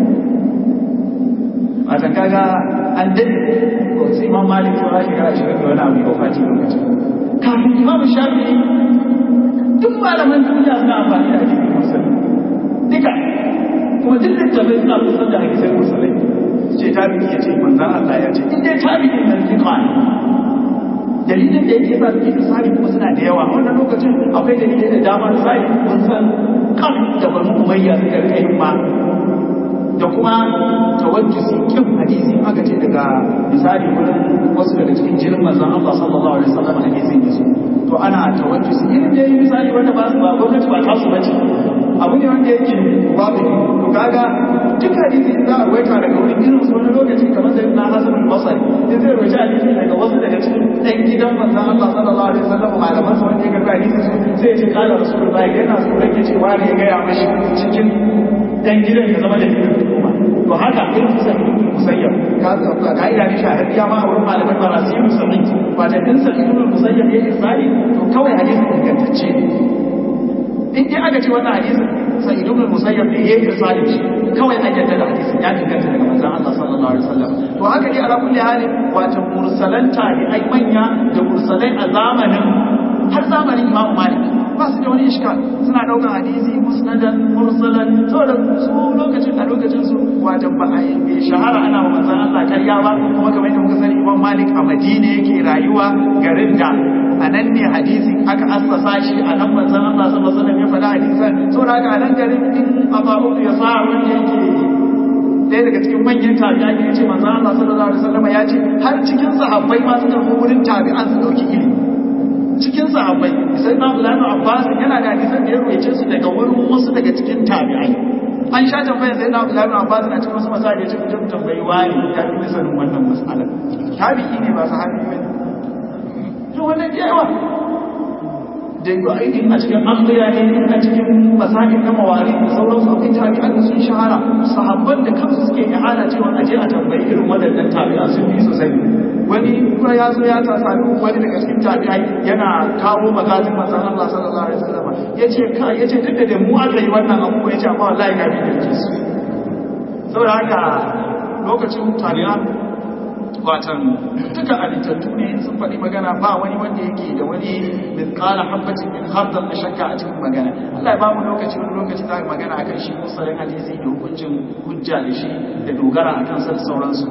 wata kaga an daɗe ko sai imam malik ya shekara ashirin da wani abu ya wafaci lokacin kafin imamu shafi duk malaman duniya suna amfani da hadisi musulmi duka kuma duk littafai suna kusan da hadisai musulmi ce tabi'i ya ce manzan Allah ya ce in dai tabi'in nan fiqa ne dalilin da yake sa suke misali kuma suna da yawa wannan lokacin akwai dalilai da dama misali mun san kan da banu umayya suka rika yin ma da kuma tawajjusi kin hadisi aka ce daga misali wurin wasu daga cikin jirin manzon Allah sallallahu alaihi wasallam hadisin yaso to ana tawajjusi irin da yi misali wanda ba su ba gwamnati ba tasu bace abu ne wanda yake babu to kaga duk hadisi za a waita daga wurin irin su wani lokaci kamar sai na Hasan al-Basri in zai waita hadisi daga wasu daga cikin ɗan gidan manzon Allah sallallahu alaihi wasallam malaman sa wanda ya karɓi hadisi su sai ya ce kala rasulullahi yana so rage cewa ne ya gaya mashi cikin ɗan gidan ya zama da gidan hukuma to haka irin su sai musayyab ka'ida ne shahararriya ma a wurin malaman marasiru sami wata din sa'idun musayyab ya irsali to kawai hadisin ingantacce ne in dai aka ce wannan hadisin sa'idun musayyab ne ya irsali shi kawai an yadda da hadisin ya inganta daga manzon Allah sallallahu alaihi wasallam to haka dai ala kulli halin wata mursalan tabi'ai manya da mursalai a zamanin har zamanin Imam Malik ba su da wani iskal suna ɗaukar hadisi musnadan mursalan saboda su lokacin a lokacin su wata ba a yi shahara ana wa manzon Allah karya ba kuma kamar yadda muka sani Imam Malik a Madina yake rayuwa garin da a nan ne hadisi aka assasa shi a nan manzon Allah sallallahu alaihi wasallam ya faɗa hadisan saboda haka a nan garin in Abu ya sa wanda yake ɗaya daga cikin manyan tabi'a ya ce manzon Allah sallallahu alaihi wasallam ya ce har cikin sahabbai ma suka fi wurin tabi'an su dauki ilimi cikin sahabbai sai na Abdullahi Abbas yana da hadisan da ya ruwaice su daga wurin wasu daga cikin tabi'ai an sha tambaya sai na Abdullahi Abbas na cikin wasu masala ya ce mutum tambayi wani ya fi misalin wannan mas'alar tabi'i ne ba sahabi ba ne to wannan da yawa da yi aikin a cikin ambiya ne a cikin masakin na mawari da sauransu akwai tabi'an da sun shahara sahabban da kansu suke ihana cewa a je a tambayi irin waɗannan tabi'a sun fi sosai wani kuma ya zo ya tasari wani daga cikin tabi'ai yana kawo magazin manzon Allah sallallahu alaihi wasallam yace ka yace duk da mu aka yi wannan abu yace amma wallahi ga bi da su saboda haka lokacin tabi'a watan duka alitattu ne sun faɗi magana ba wani wanda yake da wani mithqala habatin min khardal da shakka a cikin magana Allah ya ba mu lokaci wani lokaci za mu magana akan shi musalin hadisi da hukuncin hujja da shi da dogara akan sa da sauransu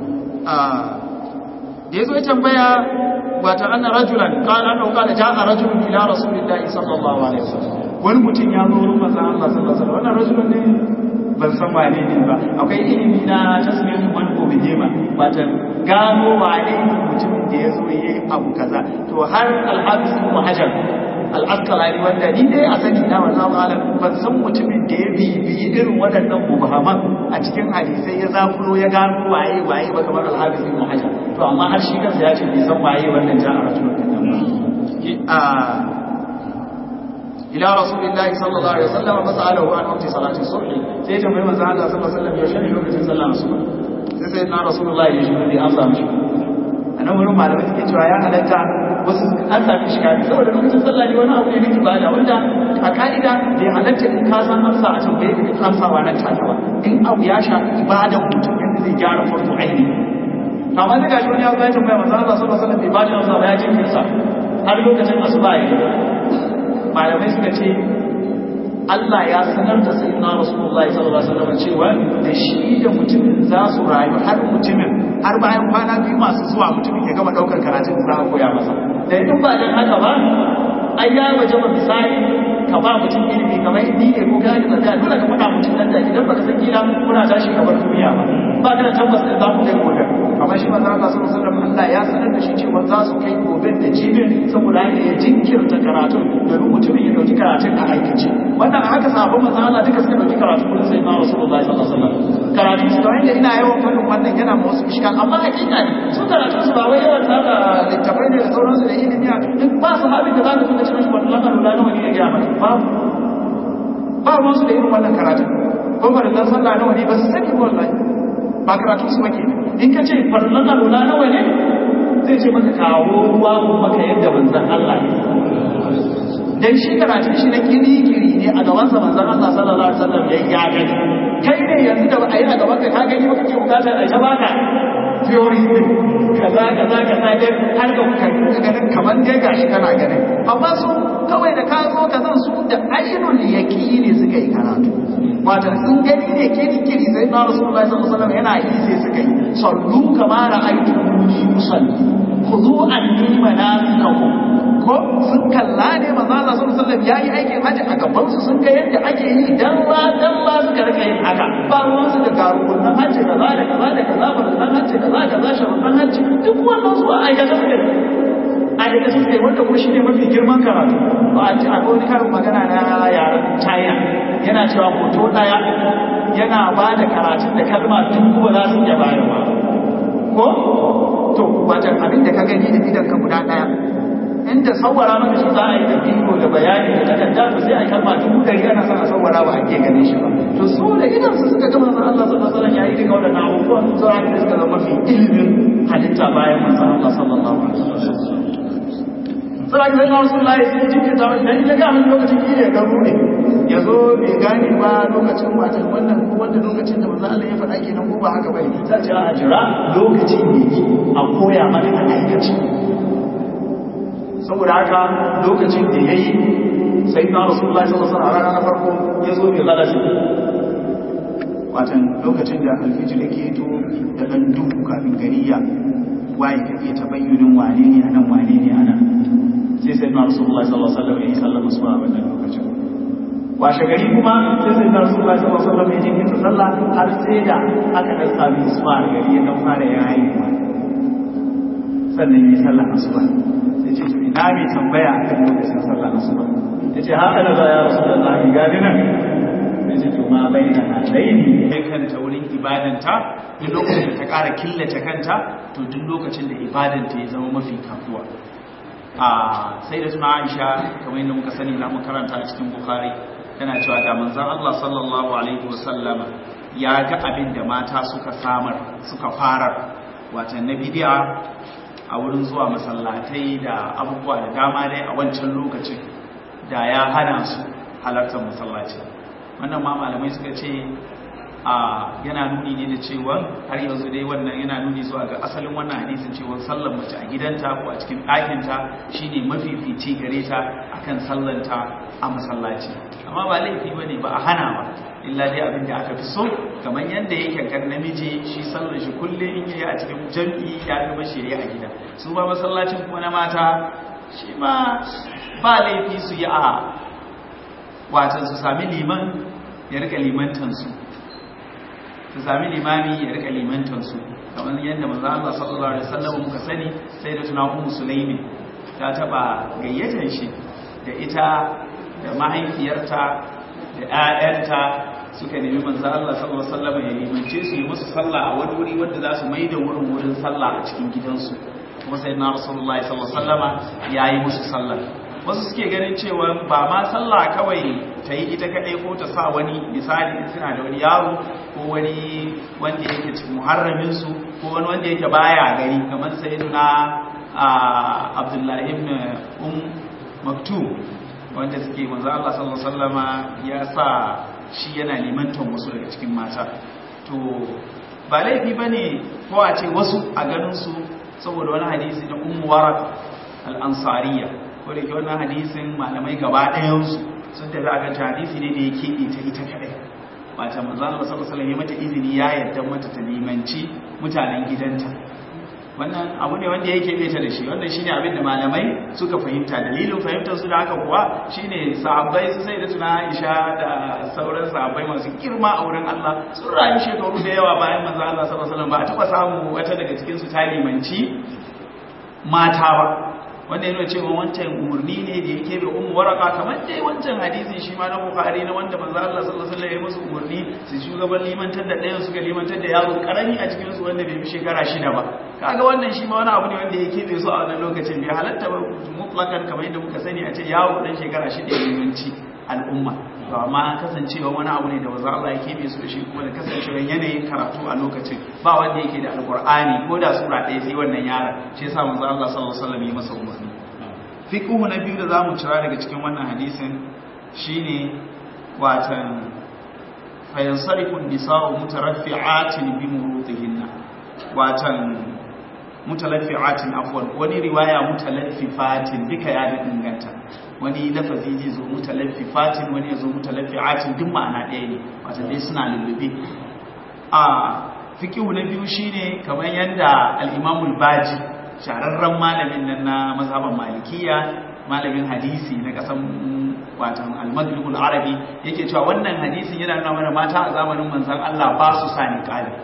da ya zo ya tambaya wata anna rajulan qala annahu qala ja'a rajulun ila rasulillahi sallallahu alaihi wasallam wani mutum ya zo wurin manzon Allah sallallahu alaihi wasallam wannan rajulun ne ban san wane ne ba akwai ilimi na tasmirin wani ko bihima wata gano wane ne mutumin da ya zo yayi abu kaza to har al-hafiz ibn hajar al-asqalani wanda ni dai a sani na wallahu alam ban san mutumin da ya bibiyi irin waɗannan mubahaman a cikin hadisai ya zafulo ya gano waye waye ba kamar al-hafiz ibn hajar to amma har shi kansa ya ce bai san waye wannan ja'a rajulun kadan ba ila rasulillahi sallallahu alaihi wasallam fasalahu an waqti salati subh sai ta mai manzo Allah sallallahu alaihi wasallam yaushe ne lokacin sallar asuba sai sai na rasulullahi ya shi ne an samu shi anan wurin malamai suke cewa ya halatta wasu an sami shi kafin saboda lokacin sallah ne wani abu ne na ibada wanda a ka'ida bai halatta in ka san amsa a tambaye ka amsawa nan take ba in abu ya shafi ibada mutum yadda zai gyara farko aini amma da gashi wani ya zo ya tambaya manzo Allah sallallahu alaihi wasallam bai bada amsa ba ya jinkirta har lokacin asuba ya malamai suka ce Allah ya sanar da sayyidina Rasulullahi sallallahu alaihi wasallam cewa da shi da mutumin za su rayu har mutumin har bayan kwana biyu masu zuwa mutumin ya gama daukar karatun da za a koya masa da in ba dan haka ba ai ya waje ba misali ka ba mutum ilimi kamar ni ne ko gani da kai dole ka faɗa mutum nan da idan baka san kila kuna tashi ka bar duniya ba ba ka da tabbas da za ku kai gobe amma shi manzo Allah sallallahu alaihi wasallam Allah ya sanar da shi cewa za su kai gobe da jibin saboda haka ya jinkirta karatu domin mutumin ya dauki karatun a aikace wannan haka sabon manzo Allah duka suka dauki karatu kullum sai na Rasulullahi sallallahu alaihi wasallam karatu su da ina yawan fadin wannan yana ma wasu iskal amma hakika ne su karatu su ba wai yawan tsara littafai ne da sauransu da ilimi in ba su habin da za ka kuma cikin wannan lamarin da nawa ne ya gaya maka babu ba ruwan su da irin wannan karatun ko farillan sallah nawa ne ba su sani wallahi ba karatu su wake in ka ce farillan alwala nawa ne zai ce maka kawo ruwa ko maka yadda manzan Allah dan shi karatun shi na kiri-kiri ne a gaban sa manzan Allah sallallahu alaihi wasallam ya ya gani kai ne yanzu da a yi a gaban ka ka gani ba kake bukatar a baka theory din kaza kaza kaza dai har ga kuka ganin kamar dai gashi kana ganin amma su kawai da ka zo ka zan su da ainul yaqini suka yi karatu wato sun gani ne kiri kiri sai na rasulullahi sallallahu alaihi wasallam yana yi sai suka yi sallu kama ra'aytumuni usalli khudhu anni manasikakum ko sun kalla ne manzo Allah sallallahu alaihi wasallam yayi aikin haji a gaban su sun ga yadda ake yi dan ba dan ba suka rika yin haka ba ruwan su da garunan haji kaza da kaza da kaza ba dan haji kaza kaza sharuɗan haji duk wannan su a aikata suke a daga suke wanda kuma shi ne mafi girman karatu ba a ci a wani karin magana na yaren china yana cewa hoto daya yana ba da karatun da kalma dubu ba za su iya bayarwa ko to wajen abin da ka gani da idan ka guda daya inda sawara maka shi za a yi da bidiyo da bayani da takarda to sai a kalma dubu dari ana son a sawara ba ake ganin shi ba to su da idan su suka gama san Allah sallallahu alaihi wasallam yayi duka wadannan abubuwan su aka da suka zama fi ilimin halitta bayan manzon Allah sallallahu alaihi wasallam sai ga na Rasulullahi sai jinke ta dan ya ga mun lokacin ki ya garu ne ya zo bai gane ba lokacin watan wannan ko wanda lokacin da manzon Allah ya faɗa kenan ko ba haka bane sai ce a jira lokacin ne a koya mana a aikace saboda haka lokacin da ya yi sai na rasulullah sallallahu alaihi wasallam na farko ya zo bai lalace watan lokacin da alfijir yake to da dan duhu kafin gari ya waye ka iya tabayyunin wane ne anan wane ne anan sai sai na rasulullah sallallahu alaihi wasallam ya yi sallama su a wannan lokacin washe gari kuma sai sai na rasulullah sallallahu alaihi wasallam ya jinkirta sallah har sai da aka dan sami isma gari ya dan fara yayi sannan yi sallah asuba sai ce ina mai tambaya a kan lokacin sallah asuba ya ce haka da za ya rasu da lahi gani nan ya ce to ma bai na halaini ya kanta wurin ibadanta duk lokacin da ta ƙara killace kanta to duk lokacin da ibadanta ya zama mafi kafuwa a sai da suna aisha kamar yadda muka sani na makaranta a cikin bukhari tana cewa da manzon allah sallallahu alaihi wasallama ya ga abin da mata suka samar suka farar wata na bidiya a wurin zuwa masallatai da abubuwa da dama dai a wancan lokacin da ya hana su halartar masallaci wannan ma malamai suka ce a yana nuni ne da cewa har yanzu dai wannan yana nuni zuwa ga asalin wannan hadisin cewa sallar mace a gidanta ko a cikin ɗakinta shine mafifici gare ta akan sallanta a masallaci amma ba laifi bane ba a hana ba illa dai abin da aka fi so kamar yadda yake kan namiji shi sallar shi kulle in yi a cikin jam'i ya fi mashi a gida su ba masallacin kuma na mata shi ma ba laifi su yi a watan su sami liman ya rika limantansu su sami limami ya rika limantansu kamar yadda manzo Allah sallallahu alaihi wasallam muka sani sai da tuna ummu sulaimi ta taba gayyatar shi da ita da mahaifiyarta da ƴaƴanta suka nemi manzo Allah sallallahu alaihi wasallam ya limance su yi musu sallah a wani wuri wanda za su mai da wurin wurin sallah a cikin gidansu kuma sai na rasulullahi sallallahu alaihi wasallama ya yi musu sallah wasu suke ganin cewa ba ma sallah kawai ta yi ita kaɗai ko ta sa wani misali in suna da wani yaro ko wani wanda yake cikin muharraminsu ko wani wanda yake baya gari kamar sai na abdullahi ibn um maktum wanda suke manzo Allah sallallahu alaihi wasallama ya sa shi yana limantan wasu daga cikin mata to ba laifi bane ko a ce wasu a ganin su saboda wani hadisi na ummu warak al-ansariya ko da ke wannan hadisin malamai gaba ɗayan su sun tafi a kan hadisi ne da ya keɓe ta ita kaɗai wata manzo Allah sallallahu alaihi mata izini ya yarda mata ta limanci mutanen gidanta wannan abu ne wanda yake beta da shi wannan shine abin da malamai suka fahimta dalilin fahimtar su da haka kuwa shine sahabbai su sai da tuna Aisha da sauran sahabbai masu girma a wurin Allah sun rayu shekaru da yawa bayan manzo Allah sallallahu alaihi wasallam ba a taba samu wata daga cikin su ta limanci mata ba wanda yana cewa wancan umarni ne da yake bai ummu waraka kamar dai wancan hadisin shi ma na bukhari na wanda manzo Allah sallallahu alaihi wasallam ya musu umarni su shugaban limantar da ɗayan suka limantar da yaro karami a cikin su wanda bai fi shekara shida ba kaga wannan shi ma wani abu ne wanda yake bai so a wannan lokacin bai halatta ba mutlakan kamar yadda muka sani a ce yaro dan shekara shida ya limanci al'umma to amma kasancewa wani abu ne da wanzu Allah ya kebe su da shi kuma da kasancewa yanayin karatu a lokacin ba wanda yake da alkur'ani ko da sura ɗaya sai wannan yaron shi yasa manzo Allah sallallahu alaihi wasallam ya masa umarni fiqhu na biyu da zamu cira daga cikin wannan hadisin shine watan fayansarifu nisa'u mutaraffi'atin bi murutihinna watan mutalaffi'atin afwan wani riwaya mutalaffifatin duka ya da inganta wani lafazi zai zo mutalaffifatin wani ya zo mutalaffi'atin duk ma'ana ɗaya ne wata dai suna lullube a fikihu na biyu shine kamar yadda al-imamul baji shahararren malamin nan na mazhaban malikiya malamin hadisi na kasan watan al-maghribul arabi yake cewa wannan hadisin yana nuna mana mata a zamanin manzon Allah ba su sa niqabi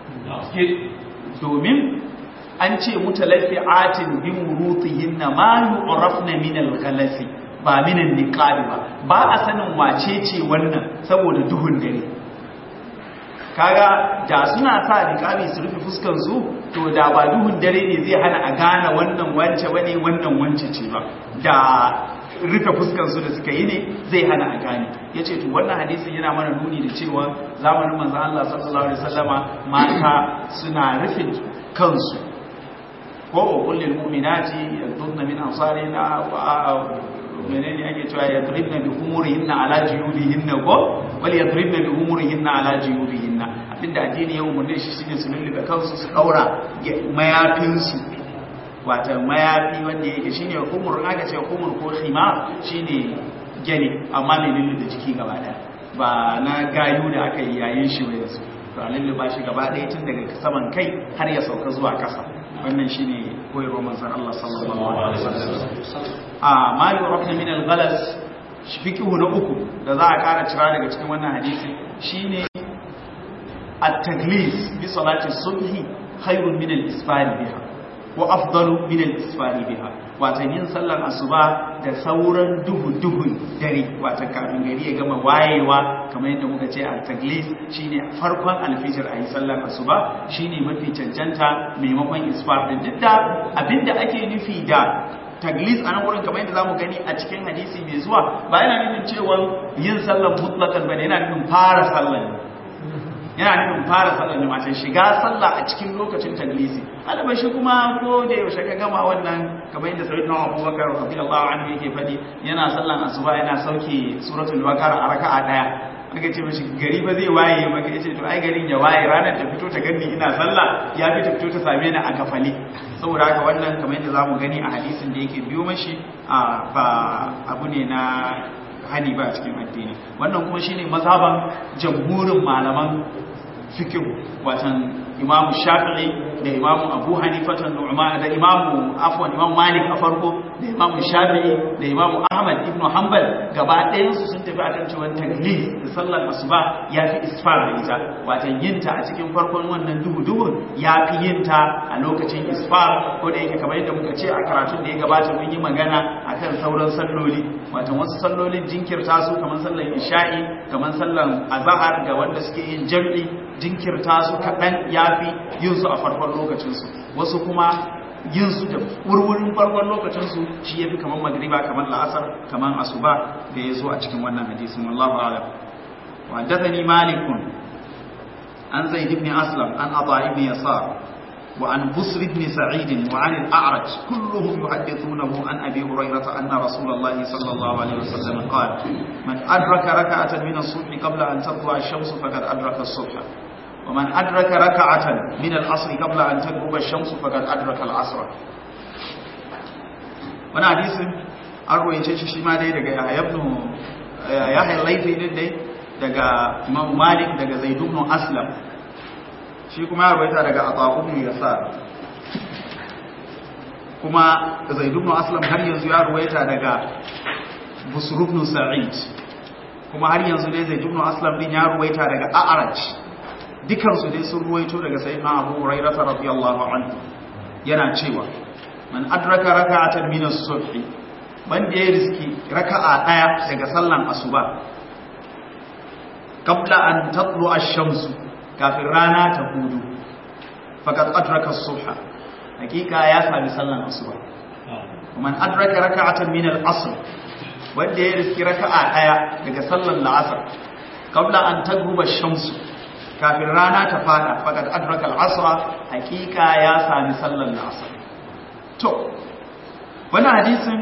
domin an ce mutalaffi'atin bi murutihinna ma yu'rafna min al-ghalasi ba min an-niqab ba ba a sanin wace ce wannan saboda duhun dare kaga da suna sa niqabi su rufe fuskar su to da ba duhun dare ne zai hana a gane wannan wance bane wannan wance ce ba da rufe fuskar su da suka yi ne zai hana a gane yace to wannan hadisin yana mana nuni da cewa zamanin manzon Allah sallallahu alaihi wasallama mata suna rufe kansu ko kullul mu'minati yadunna min ansarina wa menene ake cewa yadribna bi umurihinna ala jiyubihinna ko wal yadribna bi umurihinna ala jiyubihinna abinda addini ya umurne shi shine su lullube kansu su daura mayafin su wata mayafi wanda yake shine umur aka ce umur ko khima shine gani amma mai lullube jiki gaba daya ba na gayu da aka yi yayin shi ba yanzu to a lullube shi gaba daya tun daga saman kai har ya sauka zuwa kasa wannan shine koyarwar manzon Allah sallallahu alaihi wasallam a mali rabna min al-ghalas fiqhu na uku da za a kara cira daga cikin wannan hadisi shine at-taglis bi salati subhi khairun min al-isfari biha wa afdalu min al-isfari biha wato yin sallar asuba da sauran duhu duhun dare wato kafin gari ya gama wayewa kamar yadda muka ce at-taglis shine farkon alfijir ayi sallar asuba shine mafi cancanta maimakon isfar din duk da abinda ake nufi da taglis a nan wurin kamar yadda zamu gani a cikin hadisi mai zuwa ba yana nufin cewa yin sallar mutlaqan bane yana nufin fara sallar yana nufin fara sallar ne wato shiga sallah a cikin lokacin taglisi alaba shi kuma ko da yaushe ka gama wannan kamar yadda sayyidina Abubakar radiyallahu anhu yake fadi yana sallan asuba yana sauke suratul baqara a raka'a daya aka ce mashi gari ba zai waye maka yace to ai garin ya waye ranar ta fito ta ganni ina sallah ya fi ta fito ta same ni a kafali saboda haka wannan kamar yadda zamu gani a hadisin da yake biyo mashi a ba abu ne na hani ba cikin addini wannan kuma shine mazhaban jamhurin malaman fiqh watan imamu shafi'i da imamu abu hanifatan nu'man da imamu afwan imamu malik a farko da imamu shafi'i da imamu ahmad ibn hanbal gaba ɗayan su sun tafi akan cewa taglif da sallar asuba ya fi isfar da ita watan yinta a cikin farkon wannan duhu duhu ya fi yinta a lokacin isfar ko da yake kamar yadda muka ce a karatun da ya gabata mun yi magana akan sauran salloli watan wasu sallolin jinkirta su kamar sallar isha'i kamar sallar azahar ga wanda suke yin jam'i jinkirta su kaɗan ya fi yin su a farkon lokacinsu wasu kuma yin su da wurwurin farkon lokacinsu shi ya fi kamar magriba kamar la'asar kamar asuba da ya zo a cikin wannan hadisin wallahu alam wa haddathani malikun an zaid ibn aslam an ata ibn yasar وعن بصر بن سعيد وعن الأعرج كلهم يحدثونه عن أبي هريرة أن رسول الله صلى الله عليه وسلم قال من أدرك ركعة من الصبح قبل أن تطلع الشمس فقد أدرك الصبح ومن أدرك ركعة من العصر قبل أن تغرب الشمس فقد أدرك العصر wani hadisin an royace shi shi ma dai daga yahya ibn yahya laifi din dai daga imam malik daga zaid ibn aslam shi kuma ya rawaita daga ataqu ibn yasar kuma zaid ibn aslam har yanzu ya rawaita daga busr ibn sa'id kuma har yanzu dai zaid ibn aslam din ya rawaita daga a'raj dukansu dai sun ruwaito daga sayyidina Abu Hurairah radiyallahu anhu yana cewa man adraka raka'atan min as-subh wanda ya riski raka'a daya daga sallan asuba qabla an tatlu ash-shams kafin rana ta hudu faqad adraka as-subha hakika ya sami sallan asuba man adraka raka'atan min al-asr wanda ya riski raka'a daya daga sallan al-asr qabla an tagruba ash-shams kafin rana ta fada fakat adraka al-asra hakika ya sami sallar asr to wannan hadisin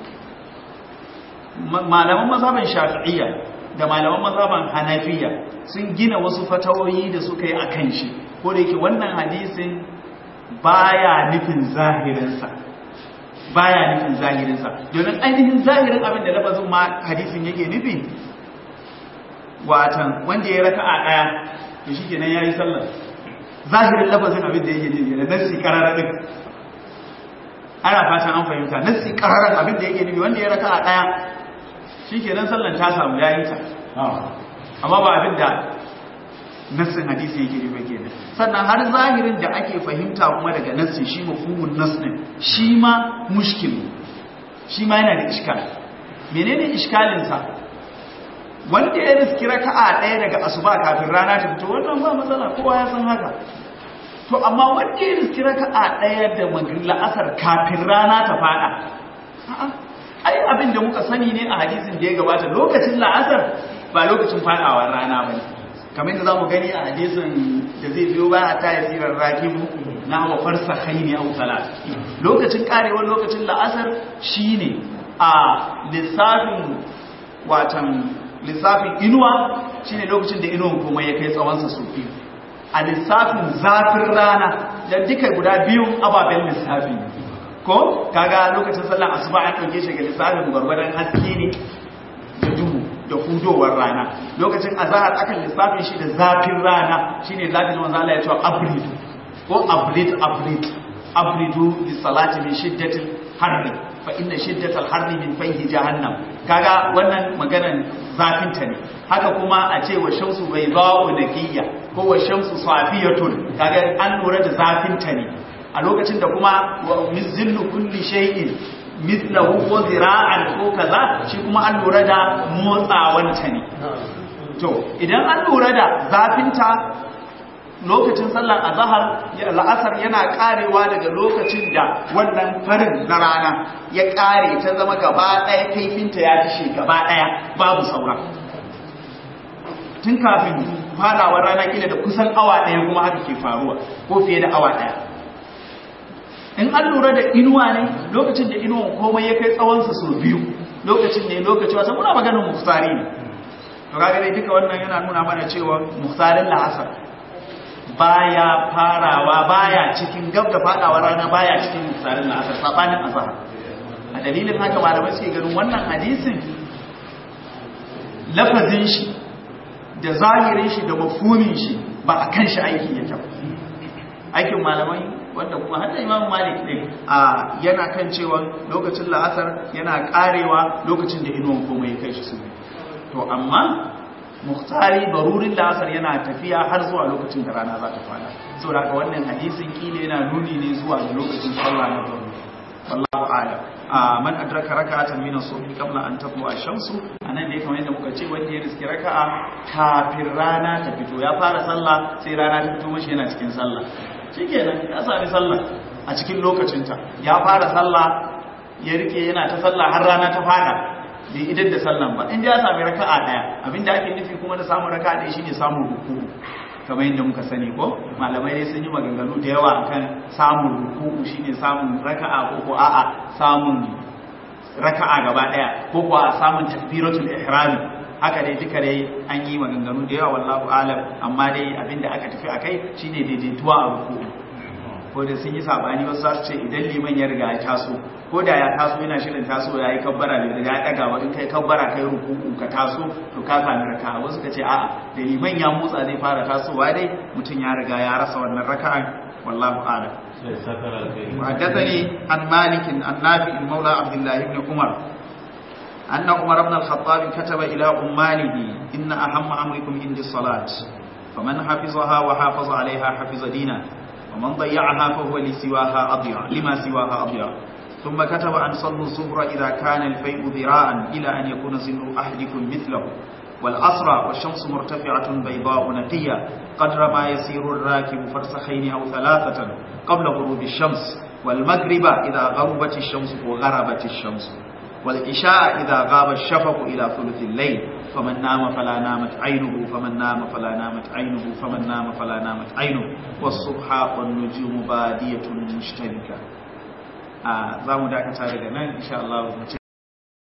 malaman mazhaban shafi'iyya da malaman mazhaban hanafiya sun gina wasu fatawoyi da suka yi akan shi ko da yake wannan hadisin baya nufin zahirinsa baya nufin zahirinsa domin ainihin zahirin abin da lafazin ma hadisin yake nufi watan wanda ya raka'a daya to shi kenan ya yi sallar zahirin lafazin abin da yake nufi da nassi kararar din ana fatan an fahimta nassi kararar abin da yake nufi wanda ya raka a ɗaya shi kenan sallar ta samu ya yi ta amma ba abin da nassin hadisi yake nufi kenan sannan har zahirin da ake fahimta kuma daga nassi shi mafhumun nass din shi ma mushkil shi ma yana da iskal menene iskalinsa wanda ya riski raka'a ɗaya daga asuba kafin rana ta fito wannan ba matsala kowa ya san haka to amma wanda ya riski raka'a ɗaya da magrin la'asar kafin rana ta fada a'a ai abin da muka sani ne a hadisin da ya gabata lokacin la'asar ba lokacin fadawar rana bane kamar yadda zamu gani a hadisin da zai biyo baya ta yasirar rakibu na wa farsakhaini aw salat lokacin karewar lokacin la'asar shine a lissafin watan lissafin inuwa shine lokacin da inuwan kuma ya kai tsawonsa su biyu a lissafin zafin rana da duka guda biyun ababen lissafi ko kaga lokacin sallar asuba an ɗauke shi ga lissafin gwargwadon haske ne da duhu da hudowar rana lokacin azahar akan lissafin shi da zafin rana shine zafin wanzu Allah ya ce abridu ko abrid abrid abridu bi salati min shiddatil harri fa inna shiddatal harri min fayhi jahannam kaga wannan maganan zafin ta ne haka kuma a ce wa shamsu bayda'u nakiyya ko wa shamsu safiyatun kaga an lura da zafin ta ne a lokacin da kuma mizillu kulli shay'in mithlahu ko zira'an ko kaza shi kuma an lura da motsawan ta ne to idan an lura da zafin ta lokacin sallar azahar la'asar yana karewa daga lokacin da wannan farin na rana ya kare ta zama gaba daya kaifinta ya tishe gaba daya babu saura tun kafin farawar rana kila da kusan awa daya kuma haka ke faruwa ko fiye da awa daya in an lura da inuwa ne lokacin da inuwan komai ya kai tsawonsa sau biyu lokacin ne lokaci wasa muna maganin muftari ne to kaga dai duka wannan yana nuna mana cewa muftarin la'asar baya farawa baya cikin gab da fadawa rana baya cikin misalin asar sabanin azhar a dalilin haka malamai suke ganin wannan hadisin lafazin shi da zahirin shi da mafhumin shi ba a kan shi aiki yake ba aikin malamai wanda kuma hadda imam malik ne a yana kan cewa lokacin la'asar yana karewa lokacin da inuwan komai ya kai shi su to amma muhtari barurin la'asar yana tafiya har zuwa lokacin da rana za ta fada sau da wannan hadisin kila yana nuni ne zuwa ga lokacin sallah na baru wallahu a'lam a man adraka raka'atan min as-subhi qabla an tatlu ash-shamsu anan ne kamar yadda muka ce wanda ya riski raka'a kafin rana ta fito ya fara sallah sai rana ta fito mashi yana cikin sallah shikenan ya sami sallah a cikin lokacinta ya fara sallah ya rike yana ta sallah har rana ta fada bai idan da sallan ba in ya sami raka'a daya abinda ake nufi kuma da samun raka'a daya shine samun ruku'u kamar yadda muka sani ko malamai ne sun yi maganganu da yawa akan samun ruku'u shine samun raka'a ko ko a'a samun raka'a gaba daya ko ko a samun takbiratul ihram haka dai duka dai an yi maganganu da yawa wallahu alam amma dai abinda aka tafi akai shine daidaituwa a ruku'u ko da sun yi sabani wasu za su ce idan liman ya riga ya taso ko da ya taso yana shirin taso ya yi kabbara da ya daga ba in kai kabbara kai rukuku ka taso to ka sami raka wasu ka ce a'a da liman ya motsa zai fara tasowa dai mutum ya riga ya rasa wannan raka'an wallahu a'lam وحدثني عن مالك عن نافع مولى عبد الله بن عمر أن عمر بن الخطاب كتب إلى أماله إن أهم أمركم عندي الصلاة فمن حفظها وحافظ عليها حفظ دينه ومن ضيعها فهو لسواها أضيع لما سواها أضيع ثم كتب أن صلوا الظهر إذا كان الفيء ذراعا إلى أن يكون سن أحدكم مثله والأسرى والشمس مرتفعة بيضاء نقية قدر ما يسير الراكب فرسخين أو ثلاثة قبل غروب الشمس والمغرب إذا غربت الشمس وغربت الشمس والعشاء إذا غاب الشفق إلى ثلث الليل فمن نام فلا نامت عينه فمن نام فلا نامت عينه فمن نام فلا نامت عينه والصبح والنجوم بادية مشتركة آه زامو داكتا daga nan insha Allah